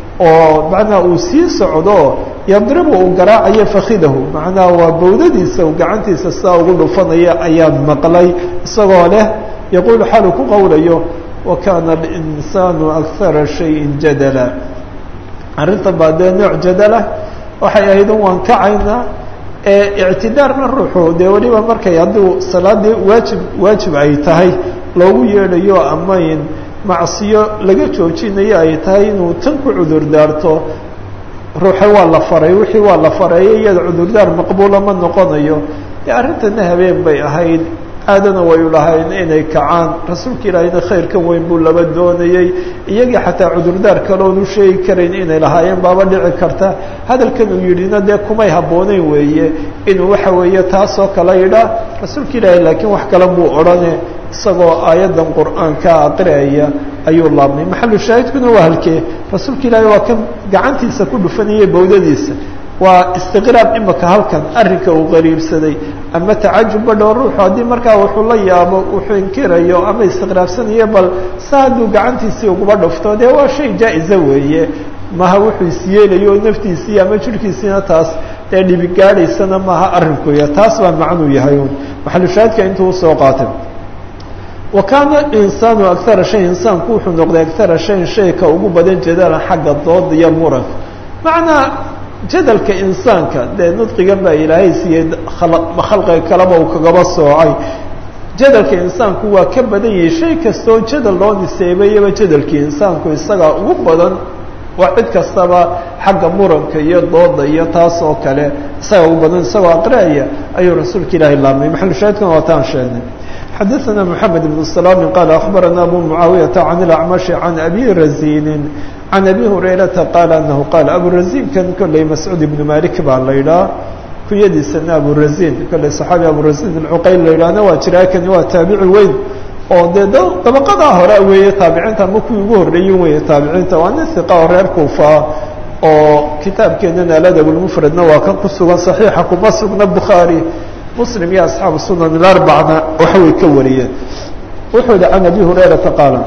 Speaker 2: oo macnaa uu sii socdo yadribu uu garaacayo fakidahu macnaha waa bawdadiisa uu gacantiisa sidaa ugu dhufanaya ayaan maqlay isagoo leh yaquulu xaalu ku qowlayo wakana alinsaanu akara shayin jadala arrinta baa dee nooc jadala waxay ahayd un waan kacaynaa ictidaarna ruuxu dee weliba markay hadduu salaadii waajib waajib ay tahay loogu yeedhayo amayn macsiyo laga joojinayo ay tahay inuu tan ku cudur daarto ruuxe waa la faray wixii waa la fareeyo iyada cudurdaar maqbuula ma noqonayo dee arrintana habeen bay ahayd aadana way u lahayn inay kacaan rasuulka ilaahayna khayrkan weyn buu laba doonayey iyagii xataa cudurdaar kaloon u sheegi karayn inay lahaayeen baaba dhici karta hadalkan uu yidhina dee kumay habbooneyn weeye inuu waxa weeye taasoo kale yidhaa rasuulka ilaahay laakiin wax kale buu odhane isagoo aayaddan qur'aanka aqriaya ayuu laabnay maxalu shaahidkuna waa halkee rasuulka ilaahay waa kan gacantiisa ku dhufanayay bawdadiisa waa istiqraab imaka halkan arrinka uu qariibsaday ama tacajubba dhow ruuxu haddii markaa wuxuu la yaabo wuxuu inkirayo ama istiqraabsanayo bal sa hadduu gacantiisii uguba dhufto dee waa shay jaa-isa weeye maha wuxuu isyeelayo naftiisii ama jirhkiisiina taas dee dhibigaadhaysana maaha arrinkuya taas baa macnuu yahay un maxalushaadka intuu usoo qaatay wa kaana insaanu akara shay insaanku wuxuu noqday akara shayin shayka ugu badan jadalan xagga dooda iyo muranka macnaa jadalka insaanka dee nudqigan baa ilaahay siiyey khalqiga kaleba uu kagaba soocay jadalka insaanku waa ka badan yahay shay kastoo jadal loo niseebayaba jadalkii insaanku isagaa ugu badan waa cid kastaba xagga muranka iyo dooda iyo taas oo kale isaga ugu badan isagoo aqriaya ayuu rasuulka ilaahay laamay maxalushaahidkana waa taan sheegnay xadaثna mحamed بن سلام qال أخbarana abu معaawiyaةa عan الأcmaشh عan abi razini عan abi هurayrata qaal anahu qaal aburazin-kan kolley mascuud ibnu malik baa la idhaha kuyadiisana aburazin kolley صaxaabi aburazin اcuqayl la idhahna waa jiraa kani waa taabici weyn oo dee dabaqadaa hore weeye taabiciinta ama kuwii ugu horreeyin weeye taabiciinta waa nin hiqa oo reer kuufa oo kitaabkeenana aladab lmufradna waa kan ku sugan صaxiixa kuma sugna bukhaarي muslim iyo asxaabu sunan ilarbacna waxaway ka wariyeen wuxuu yihi can abi hurayrata qaala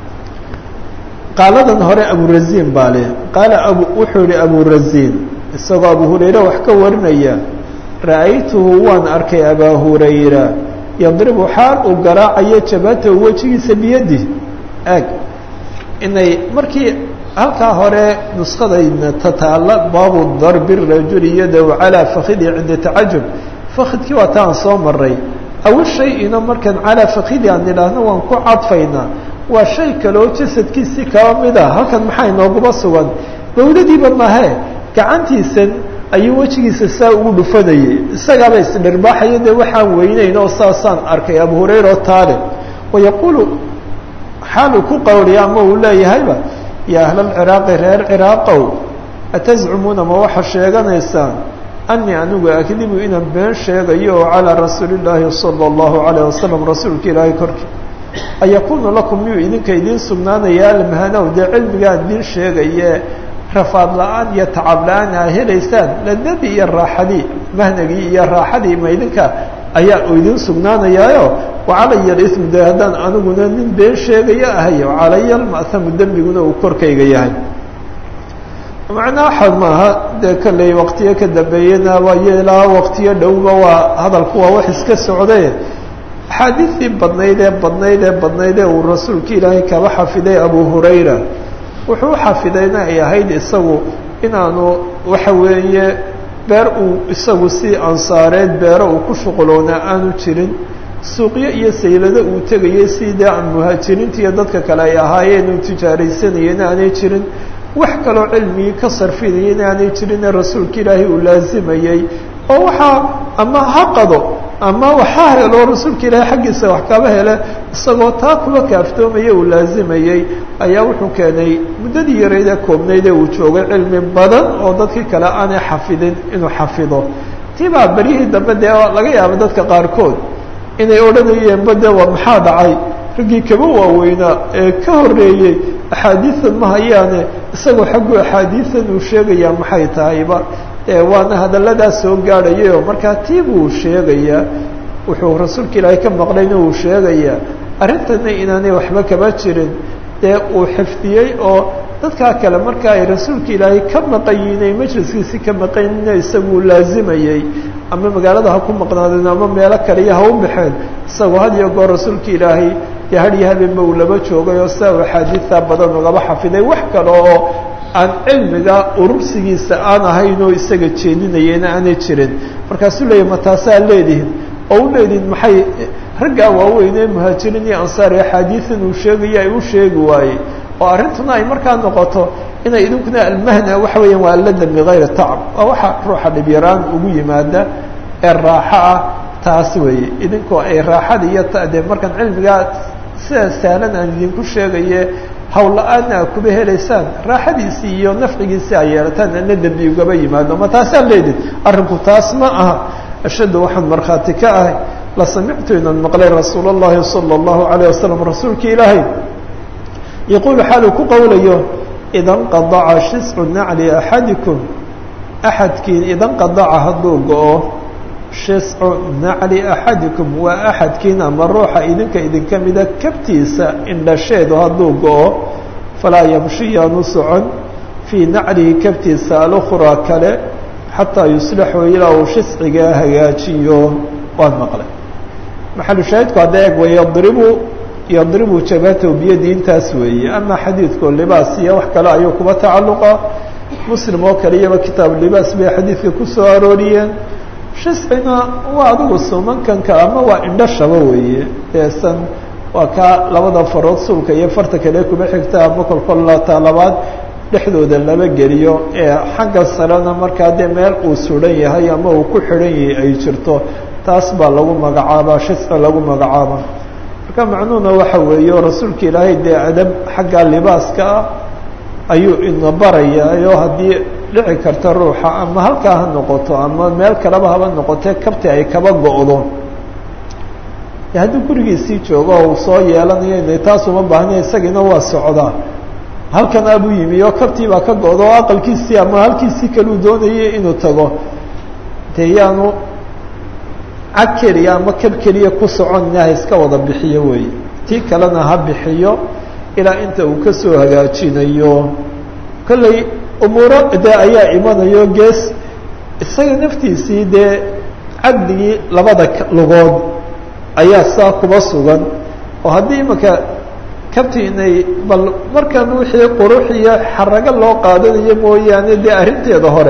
Speaker 2: qaaladan hore aburazin baa leh qaala abu wuxuu yihi aburazin isagoo abu hurayre wax ka warinaya ra'aytuhu waan arkay abaa hurayra yadribu xaal uu garaacayo jabatahu wejigiisa biyadi ag inay markii halkaa hore nuskadayna tataala baabu darbi rajuli yadahu calaa fakidi cinda tacajub fakidkii waa ta aan soo maray awi shay-ina markaan calaa fakidi aan idhaahno waan ku cadfaynaa waa shay kale oo jasadkiisii kaba mid a halkan maxaa inooguba sugan dawladiiba mahe gacantiisan ayuu wejigiisa saa ugu dhufanayay isagaaba isdhirbaaxaya dee waxaan weyneyn oo saasaan arkay abu hurayra oo taale wayaquulu xaaluu ku qawriya ama uu leeyahayba yaa ahlalciraaqi reer ciraaqow atazcumuuna ma waxa sheeganaysaan anii anigu akdibu inaan been sheegayo oo calىa rasuuli اllaahi salى اllahu عalيه wasalam rasuulka ilaahay korkii ayakunu lakum miyuu idinka idiin sugnaanaya almahanow dee cilmigaan idiin sheegaye rafaad la-aan iyo tacab la-aan aa helaysaan ladadii iyo raaxadii mahnagii iyo raaxadii ma idinka ayaa idiin sugnaanayaayo wacalaya اismu de haddaan aniguna nin been sheegayo ahay calaya alma'hamu dembiguna uu korkayga yahay macnaa waxaad maaha dee kolley waktiyo ka dambeeyena waa yeelaa waktiyo dhowba waa hadalku waa wax iska socde axaadiistii badnayd ee badnayd ee badnayd ee uu rasuulka ilaahay kaba xafiday abu hurayra wuxuu xafidayna ay ahayd isagu inaanu waxa weeye beer uu isagu si ansaareed beero uu ku shuquloonaa aanu jirin suuqyo iyo saylado uu tegayay si dee aan muhaajiriinta iyo dadka kale ay ahaayeen uu tijaaraysanayeen aanay jirin wax kaloo cilmigii ka sarfinaya in aanay jirinee rasuulka ilaahay uu laazimayey oo waxaa ama ha qado ama waxa helo rasuulka ilaahay xaggiisa wax kaba hele isagoo taa kuba kaaftoomaya uu laazimayey ayaa wuxuu keenay muddadii yarayd ee koobnayd ee uu joogay cilmi badan oo dadkii kale aanay xafidin inuu xafido tibaa beryihii dambe dee laga yaaba dadka qaarkood inay odhanayeenba de waa maxaa dhacay raggii kaba waaweynaa ee ka horreeyey axaadiidan ma hayaane isagoo xaggu axaadiidan uu sheegayaa maxay tahayba waana hadalladaas soo gaadhayayo markaa tii buu sheegayaa wuxuu rasuulka ilaahay ka maqlayna uu sheegayaa arrintana inaanay waxba kaba jirin dee uu xifdiyey oo dadkaa kale marka ay rasuulka ilaahay ka maqayiinay majliskiisi ka maqaynina isaguu laazimayey ama magaalada ha ku maqnaadeen ama meelo kaliya ha u baxeen isagoo had iyo goor rasuulka ilaahay dee hadyo habeenba uu laba joogay oo saa uu axaadiista badan ugaba xafiday wax kale oo aan cilmiga urursigiisa aan ahayn oo isaga jeedinayena aanay jirin markaasuu leeyahy ma taasaa leedihin oo u leedihin maxay raggaa waaweyn ee muhaajiriin iyo ansaar ee axaadiidan uu sheegaya ay u sheegi waayey oo arrintuna ay markaa noqoto inay idinkuna almahna waxa weeyaan waa alladam bigayri tacab waa waxa ruuxa dhibyaraan ugu yimaada ee raaxo ah taas weeye idinkoo ay raaxada iyo tade markaan cilmigaa sida sahlan aan idinku sheegaye hawla-aanna a kuba helaysaan raaxadiisii iyo nafcigiisii ay yeelataan ana dembi ugaba yimaado ma taasaa leedin arrinku taas ma aha ashaddu waxaan markhaati ka ahay la samictu inaan maqlay rasuul اllahi salى اllahu alayه wasalam rasuulka ilaahay yaquulu xaaluu ku qowlayo ida nqadaca shiscu nacli axadikum axadkiin idan qadaca hadduu go-o shiscu nacli axadikum waa axadkiin ama ruuxa idinka idinka mida kabtiisa indhasheedu hadduu go-o falaa yamshi yaanu socon fii naclihi kabtiisa alukhraa kale xataa yuslixu ilaa uu shiscigaa hagaajiyo waan maqlay maxalu shaahidku hadda eeg way yadribu yadribu jabhatahu biyadi intaas weeye ama xadiidku libaas iyo wax kale ayuu kuba tacalluqa muslim oo kale iyaba kitaab libaas bay xadiidka ku soo arooriyeen shiscina waa adigu sumankanka ama waa indhashaba weeye deesan waa kaa labada farood suulka iyo farta kale kuma xigta ama kolkolata labaad dhexdooda laba geliyo ee xagga sarena markaa dee meel uu suran yahay ama uu ku xidhan yahay ay jirto taas baa lagu magacaabaa shisci lagu magacaaba marka macnuhuna waxa weeye rasuulka ilaahay dee adab xagga libaaska ah ayuu ina barayaayo haddii dhici karta ruuxa ama halkaa ha noqoto ama meel kaleba haba noqotee kabti ay kaba go-do haddii gurigiisii joogo uu soo yeelanayo ina taas uma baahna isagiina waa socdaa halkan abuu yimi oo kabtii baa ka go-do oo aqalkiisii ama halkiisii kaluu doonayay inuu tago dee yaanu cag keliya ama kab keliya ku soconina ha iska wada bixiyo weeye tii kalena ha bixiyo ilaa inta uu kasoo hagaajinayo kolley umuuro dee ayaa imanayo gees isaga naftiisii dee caqdigii labada lugood ayaa saa kuba sugan oo haddii imaka kabti inay bal markan wixii qurux iyo xarago loo qaadanayo mooyaane dee arrinteeda hore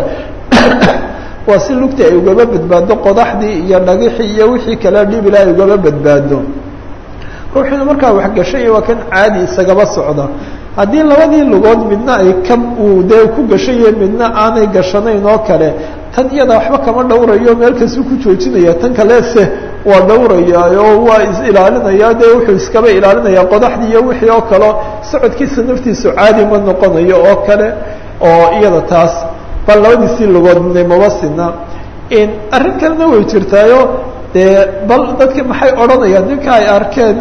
Speaker 2: waa si lugta ay ugaba badbaado qodaxdii iyo dhagixii iyo wixii kale dhibila ay ugaba badbaado ruuxiina markaa waxgashay waa kan caadi isagaba socda haddii labadii lugood midna ay ka uu dee ku gashaye midna aanay gashanayn oo kale tan iyada waxba kama dhowrayo meel kasuu ku joojinaya tan kalese waa dhowrayaa oo waa is-ilaalinaya dee wuxuu iskaba ilaalinayaa qodaxdii iyo wixii oo kaleo socodkiisa naftiisu caadi ma noqonayo oo kale oo iyada taas bal labadiisii lugoodnay maba sina arrin kalena way jirtaayo dee bal dadka maxay odhanayaan ninka ay arkeen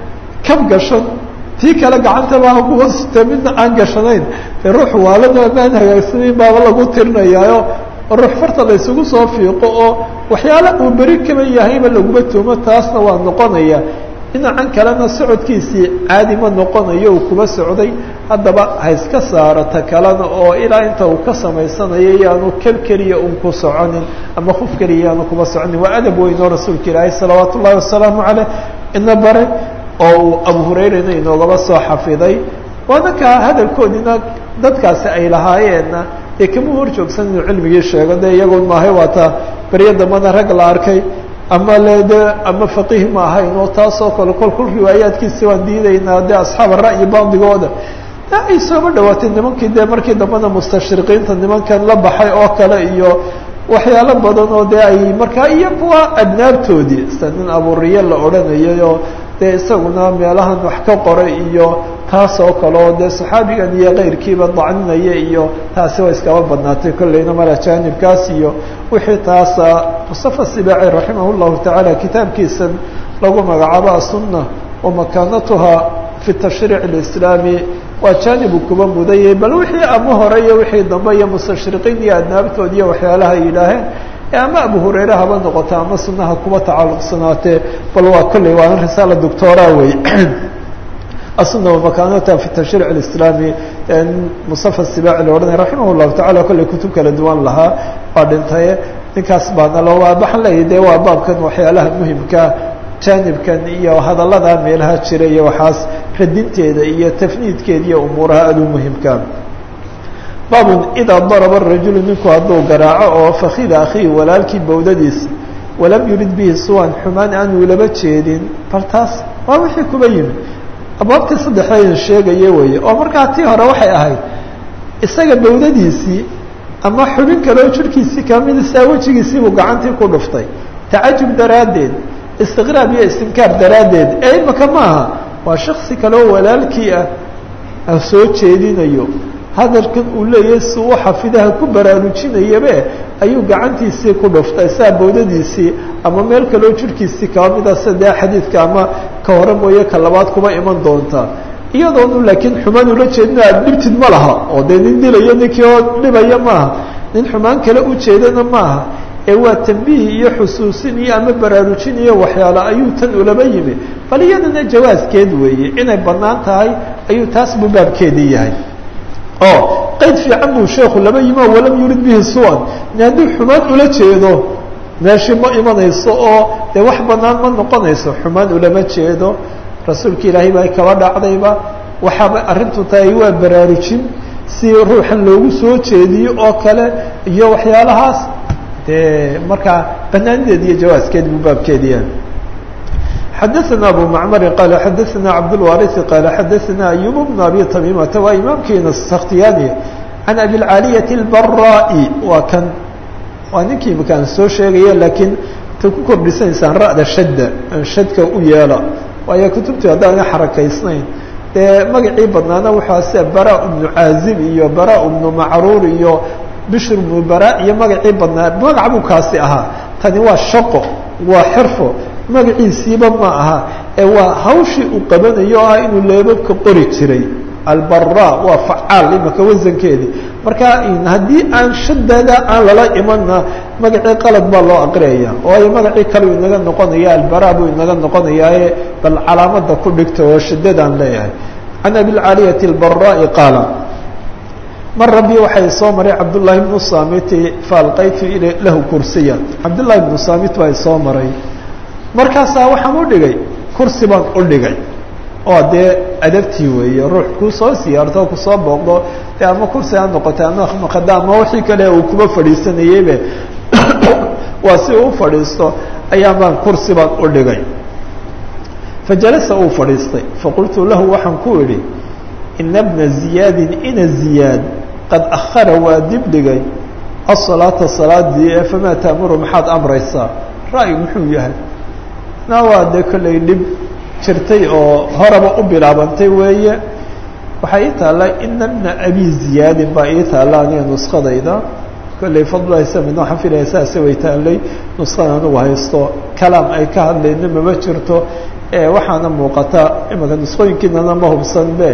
Speaker 2: kab gashan tii kale gacantaba kuwa sita midna aan gashanayn dee ruux waalana amaan hagaagsanayn baaba lagu tirinayaayo ruux farta la isugu soo fiiqo oo waxyaala uu beri kaba yahayba laguma tuumo taasna waa noqonaya dhinacan kalena socodkiisii caadi ma noqonayo uu kuba socday haddaba ha iska saaro ta kalena oo ilaa inta uu ka samaysanayo yaanu kab keliya un ku soconin ama huf keliya yaanu kuba soconin waa adab weyn oo rasuulka ilaahay salawaat ullahi wasalaamu caleyh ina bare oo uu abu hurayrana inoogaba soo xafiday waana kaa hadalkoodina dadkaasi ay lahaayeenna dee kama hor joogsan inuu cilmigii sheego de iyagoon maahay waata beryo dambana rag la arkay ama le de ama faqiih ma ahayn oo taasoo kale kol kol riwaayaadkiisi waan diidaynaa de asxaab ara'yi bacdigooda de ay sooba dhawaatay nimankii de markii dambena mustashriqiinta nimankan la baxay oo kale iyo waxyaalo badan oo de ay markaa iyo kuwa adnaabtoodii sida nin aburiye la odhanayay oo dee isaguna meelahan wax ka qoray iyo taas oo kale oo dee saxaabigan iyo keyrkiiba dacninaya iyo taasi way iskaba badnaatay kolleyna mar ajaanibkaas iyo wixii taasa mustafa sibaaci raximah llahu tacaala kitaabkiisan lagu magacaabo asunna wa makaanatuha fi tashriic اlislaami waa jaanibu kuba mudayay bal wixii ama hore iyo wixii dambe iyo mustashriqiin iyo adnaabtood iyo waxyaalaha ay yidhaaheen ama abu hurayre haba noqoto ama sunaha kuba tacalluqsanaatee bal waa kolley waana risaala doctora wey asuna wamakaanata fi tashriic اlislaami mustafa sibaaci la odhanay raximah llahu tacala kolley kutub kala duwan lahaa waa dhintaye ninkaas baana lo waxaan leeyahy de waa baabkan waxyaalaha muhimka jaanibkan iyo hadallada meelaha jira iyo waxaas radinteeda iyo tafniidkeeda iyo umuuraha aad u muhimka baabun idaa daraba rajulu ninku hadduu garaaco oo fakida akhihi walaalkii bawdadiisa walam yurid bihi suwan xumaan aanu laba jeedin bal taas waa wixii kuba yimi abwaabtii saddexdeedan sheegaya weeye oo markaa tii hore waxay ahayd isaga bawdadiisii ama xubin kaleo jirkiisii kamida saa wejigiisiibuu gacantii ku dhuftay tacajub daraaddeed istiqraab iyo istinkaar daraaddeed ee imaka maaha waa shaksi kaleo walaalkii ah soo jeedinayo hadalkan uu leeyahay si uu xafidaha ku baraarujinayabe ayuu gacantiisii ku dhuftay saa bawdadiisii ama meel kaleo jirkiisii kaba mida sadee xadiidka ama ka hore mooye ka labaad kuba iman doonta iyadoonu laakiin xumaan ula jeedina aad dhibtid ma laha oo dee nin dilayo ninkii oo dhibaya maaha nin xumaan kale u jeedana maaha ee waa tambiih iyo xusuusin iyo ama baraarujin iyo waxyaalo ayuu tan ulaba yimi bal iyadana jawaaskeed weeye inay bannaan tahay ayuu taas buu baabkeedii yahay oo qayd fiican buu sheekhu laba yimi oo walam yurid bihi su-an in hadduu xumaan ula jeedo meeshii ma imanayso oo dee wax bannaan ma noqonayso xumaan ulama jeedo rasuulka ilaahay baa kaba dhacdayba waxaaba arrintu tahay waa baraarujin si ruuxan loogu soo jeediyo oo kale iyo waxyaalahaas dee markaa banaanideed iyo jawaaskeed buu baabkeedi yahay xadaثna abu macmari qaala xadaثna cabdاlwariثi qaala xadaثna ayub bn abi tamimata waa imaamkiina sakhtiyani can abilcaaliyati اlbaraai waa kan waa ninkii makaan soo sheegaya laakiin ta ku kordhisanaysaan ra'da shadda shadka u yeela waayo kutubtii haddaana xarakaysnayn dee magacii badnaana waxaa sida bara bnu caazib iyo bara bnu macruur iyo bishr bnu bara iyo magacii badnaa magac buu kaasi ahaa tani waa shaqo waa xirfo magaciisiiba ma aha ee waa hawshii uu qabanayo o ah inuu leebabka qori jiray albara waa facaal imaka wasankeedii marka haddii aan shadada aan lala imanna magacii qalad baa loo aqriyaya waayo magacii kaleu inaga noqonaya albara buu inaga noqonayaaye bal calaamada ku dhigta oo shadadaan leeyahay can abilcaaliyati اlbaraai qaala mar rabbi waxay soo maray cabdullaahi bnu samiti faalqaytu lahu kursiya cabdullaahi bnu samit baa soo maray markaasaa waxaan u dhigay kursi baan u dhigay oo dee adabtii weeye ruux kuu soo siyaarto kusoo booqdo dee ama kursi ha noqotay ama maqada ama wixii kale uu kuba fadhiisanayeybe waa si uu fadhiisto ayaa baan kursi baan u dhigay fajalasa uu fadhiistay faqultu lahu waxaan ku idhi ina bna ziyaadin ina ziyaad qad akhara waa dib dhigay asalaata salaadii ee famaa taamuru maxaad amraysaa ra'yi muxuu yahay na waa dee kollay dhib jirtay oo horaba u bilaabantay weeye waxaa ii taalla ina bna abi ziyaadin baa ii taalla aniga nuskadayda kollay fadlahaysamid waxaan filaya saase way taallay nuskada anugu haysto kalaam ay ka hadlayna mama jirto waxaana muuqata imaka nusqooyinkiinana ma hubsanbe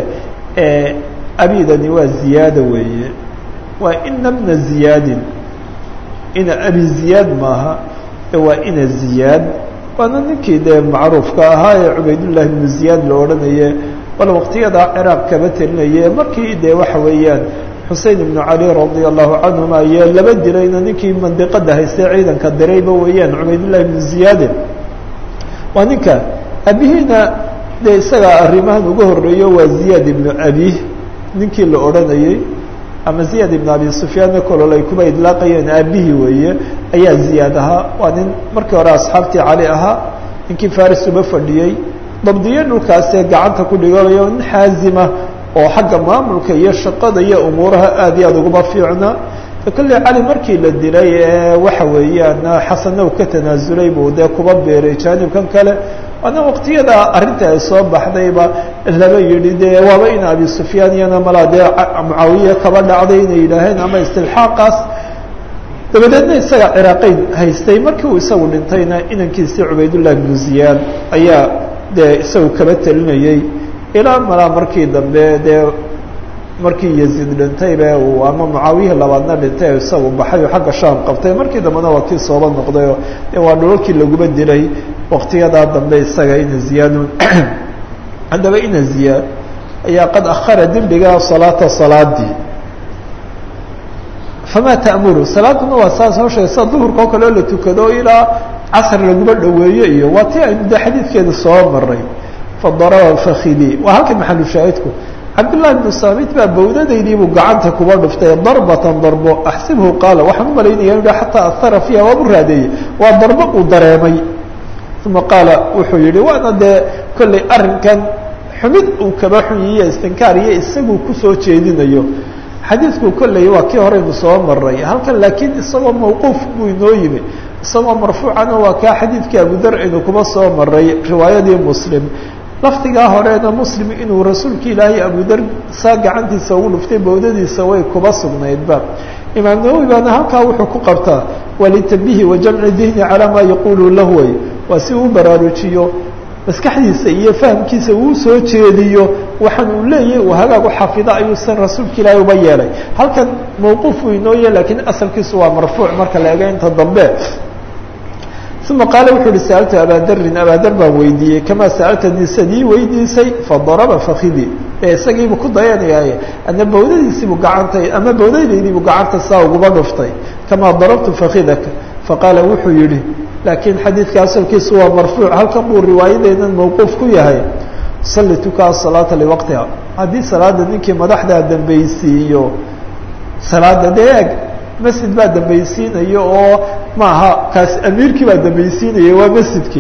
Speaker 2: abidani waa ziyaada weeye waa ina bna ziyaadin ina abi ziyaad maaha waa ina ziyaad waana ninkii dee macruufka ahaa ee cubaydullahi bnu ziyaad la odhanaye bal waqtiyadaa ciraaq kaba telinaye markii dee waxa weeyaan xusein ibnu cali radia allahu canhuma iyo laba dilayna ninkii mandiqada haystay ciidanka dirayba weeyaan cubaydullahi bnu ziyaade waa ninka abihiina dee isagaa arrimahan uga horeeyo waa ziyaad ibnu abi ninkii la odhanayey ama ziyaad ibnu abi sufyaanna kolol ay kuba idlaaqayeen aabihii weeye ayaa ziyaad ahaa waa nin markii hore asxaabtii cali ahaa ninkii faris uba fadhiyey dabdiye dhulkaasee gacanta ku dhigayo nin xaazima oo xagga maamulka iyo shaqada iyo umuuraha aad iyo aad uguma fiicna kolley cali markii la dilay ee waxa weeyaan xasanow ka tanaasulay buu dee kuba beeray jaanibkan kale waana waqtiyada arrinta ay soo baxdayba laba yidhi dee waaba in abi sufyaan iyana malaa dee mucaawiya kaba dhacday inay yidhaaheen ama istilxaaqaas dabadeedna isaga ciraaqeyn haystay markii uu isagu dhintayna inankiisii cubaydullahi bnu ziyaad ayaa dee isagu kaba telinayey ilaa malaa markii dambe dee markii yaziid dhintaybe uu ama mucaawiya labaadna dhintay isagu baxay oo xagga shaam qabtay markii dambena waa kii sooba noqdayoo de waa dhulalkii laguba dilay waqtiyadaa dambe isaga ina ziyaadun haddaba ina ziyaad ayaa qad akhara dibdhiga salaata salaadii famaa ta'muru salaaduna waa saas hoo sheegay sida duhurka oo kale oo la tukado ilaa casr laguma dhoweeye iyo waa ti aynu de xadiidkeeda soo maray fadaraba fakidi waa halka maxalu shaahidku cabdullahi bnu saamit baa bawdadaydiibuu gacanta kuba dhuftay darbatan darbo axsibhu qaala waxaan u malaynaya inu xataa ahara fiiha waabu raadeeyey waa darbo uu dareemay uma qaala wuxuu yihi waana dee kollay arrinkan xumid uu kaba xunyiyo istinkaar iyo isaguu kusoo jeedinayo xadiidku kolley waa kii horeynu soo maray halkan laakiin isagoo mawquuf buu inoo yimi isagoo marfuucana waa kaa xadiidkii abudar aynu kuba soo maray riwaayadii muslim laftigaa horeena muslim inuu rasuulka ilaahay abudar saa gacantiisa ugu dhuftay bawdadiisa way kuba sugnaydba imaam nawowi baana halkaa wuxuu ku qabtaa walitambihi wa jamci dihni calaa maa yaquulu lahu way waa si uu baraarujiyo maskaxdiisa iyo fahamkiisa uu soo jeediyo waxaan uu leeyahay uu hagaag u xafido ayuu san rasuulka ilaahay uba yeelay halkan mawquuf uu inoo yahay lakiin asalkiisu waa marfuuc marka la ega inta dambe uma qaala wuxuu uhi sa'altu abadarin abadar baan weydiiyey kamaa sa'altanii sadii weydiisay fadaraba fakidi ee isagiibu ku dayanayaaye ana bawdadiisiibuu gacanta ama bawdadaydiibuu gacanta saa uguma dhuftay kamaa darabtu fakidaka faqaala wuxuu yihi laakiin xadiidka asalkiisu waa marfuuc halkan buu riwaayadeynan mawquuf ku yahay salli tukaa salaata liwaqtiha haddii salaada ninkii madaxdaa dambaysiiyo salaada dee eg masjid baa dambaysiinayo oo maaha kaas amiirkii baa dambaysiinaya waa masjidkii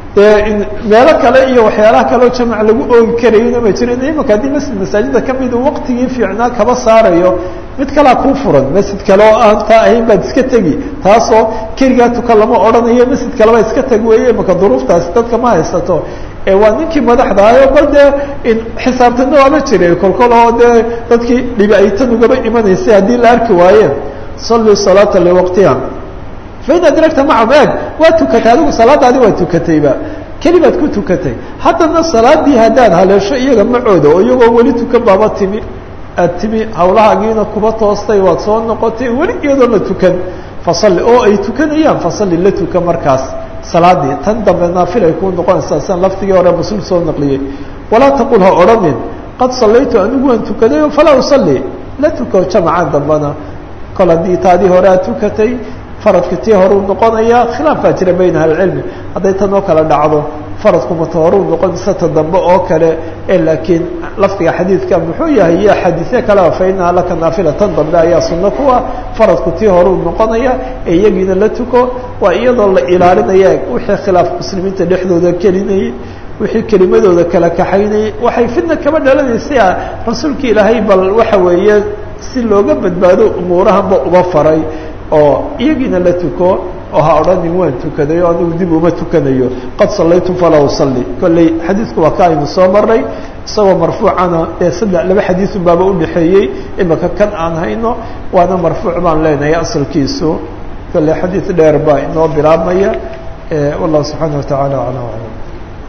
Speaker 2: dee meelo kale iyo waxyaalaha kaleo jamac lagu oogi karayona ma jirin imaka haddii masjid masaajida kamid uu waqtigii fiicnaa kaba saarayo mid kalea kuu furan masjid kale oo aan taa ahayn baad iska tegi taasoo keligaa tuka lama odhanayo masjid kaleba iska teg weeye imaka duruuftaasi dadka ma haysato ee waa ninkii madaxdaayo bal dee xisaabtana waama jire kolkol oo dee dadkii dhibi ay tan ugaba imanaysay haddii la arki waayeen sallii salaata liwaqtiha fain adragta macahum eeg waa tukatay adigu salaadaadi waa tukatayba keli baad ku tukatay haddana salaadii haddaad haleesho iyaga macooda oo iyagoo weli tukan baaba timi aad timi hawlahaagiina kuba toostay waad soo noqotay weli iyadoo la tukan fasalli oo ay tukanayaan fasalli la tukan markaas salaadii tan dambe naafil ay kuu noqonaysaa sian laftigii hore muslim soo naqliyey walaa taqul ha odhanin qad sallaytu anigu waan tukaday falaa usalli la tuko jamacan dambana kol haddii taadii hore aad tukatay faradka tii horuu noqonaya khilaaf baa jira bayna ahlicilmi hadday tan oo kale dhacdo faradku mata horuu noqon mise ta dambe oo kale e laakiin lafdiga xadiidka muxuu yahay iyo xadiisye kalea fa inaha laka naafila tan dambe ayaa sunno ku ah faradku tii horuu noqonaya ee iyagiina la tuko waa iyadoo la ilaalinaya wixii khilaaf muslimiinta dhexdooda kelinayay wixii kelimadooda kala kaxaynayay waxay fidna kaba dhalanaysay rasuulka ilaahay bal waxa weeye si looga badbaado umuurahanba uba faray oo iyagiina la tuko oo ha odhanin waan tukaday oo anigu dib uma tukanayo qad sallaytu falaa usalli kolley xadiidku waa ka aynu soo maray isagoo marfuucana ee saddex laba xadiisun baaba udhexeeyey imaka kan aan hayno waana marfuuc baan leenahay asalkiisu kolley xadiid dheer baa inoo bilaabmaya wallahu subxaana watacaala aclam aclam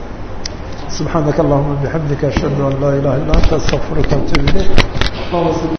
Speaker 2: subxaanaka allahuma bixamdika ashhadu an laa ilaha illa anta astaqfiruka atub ilayk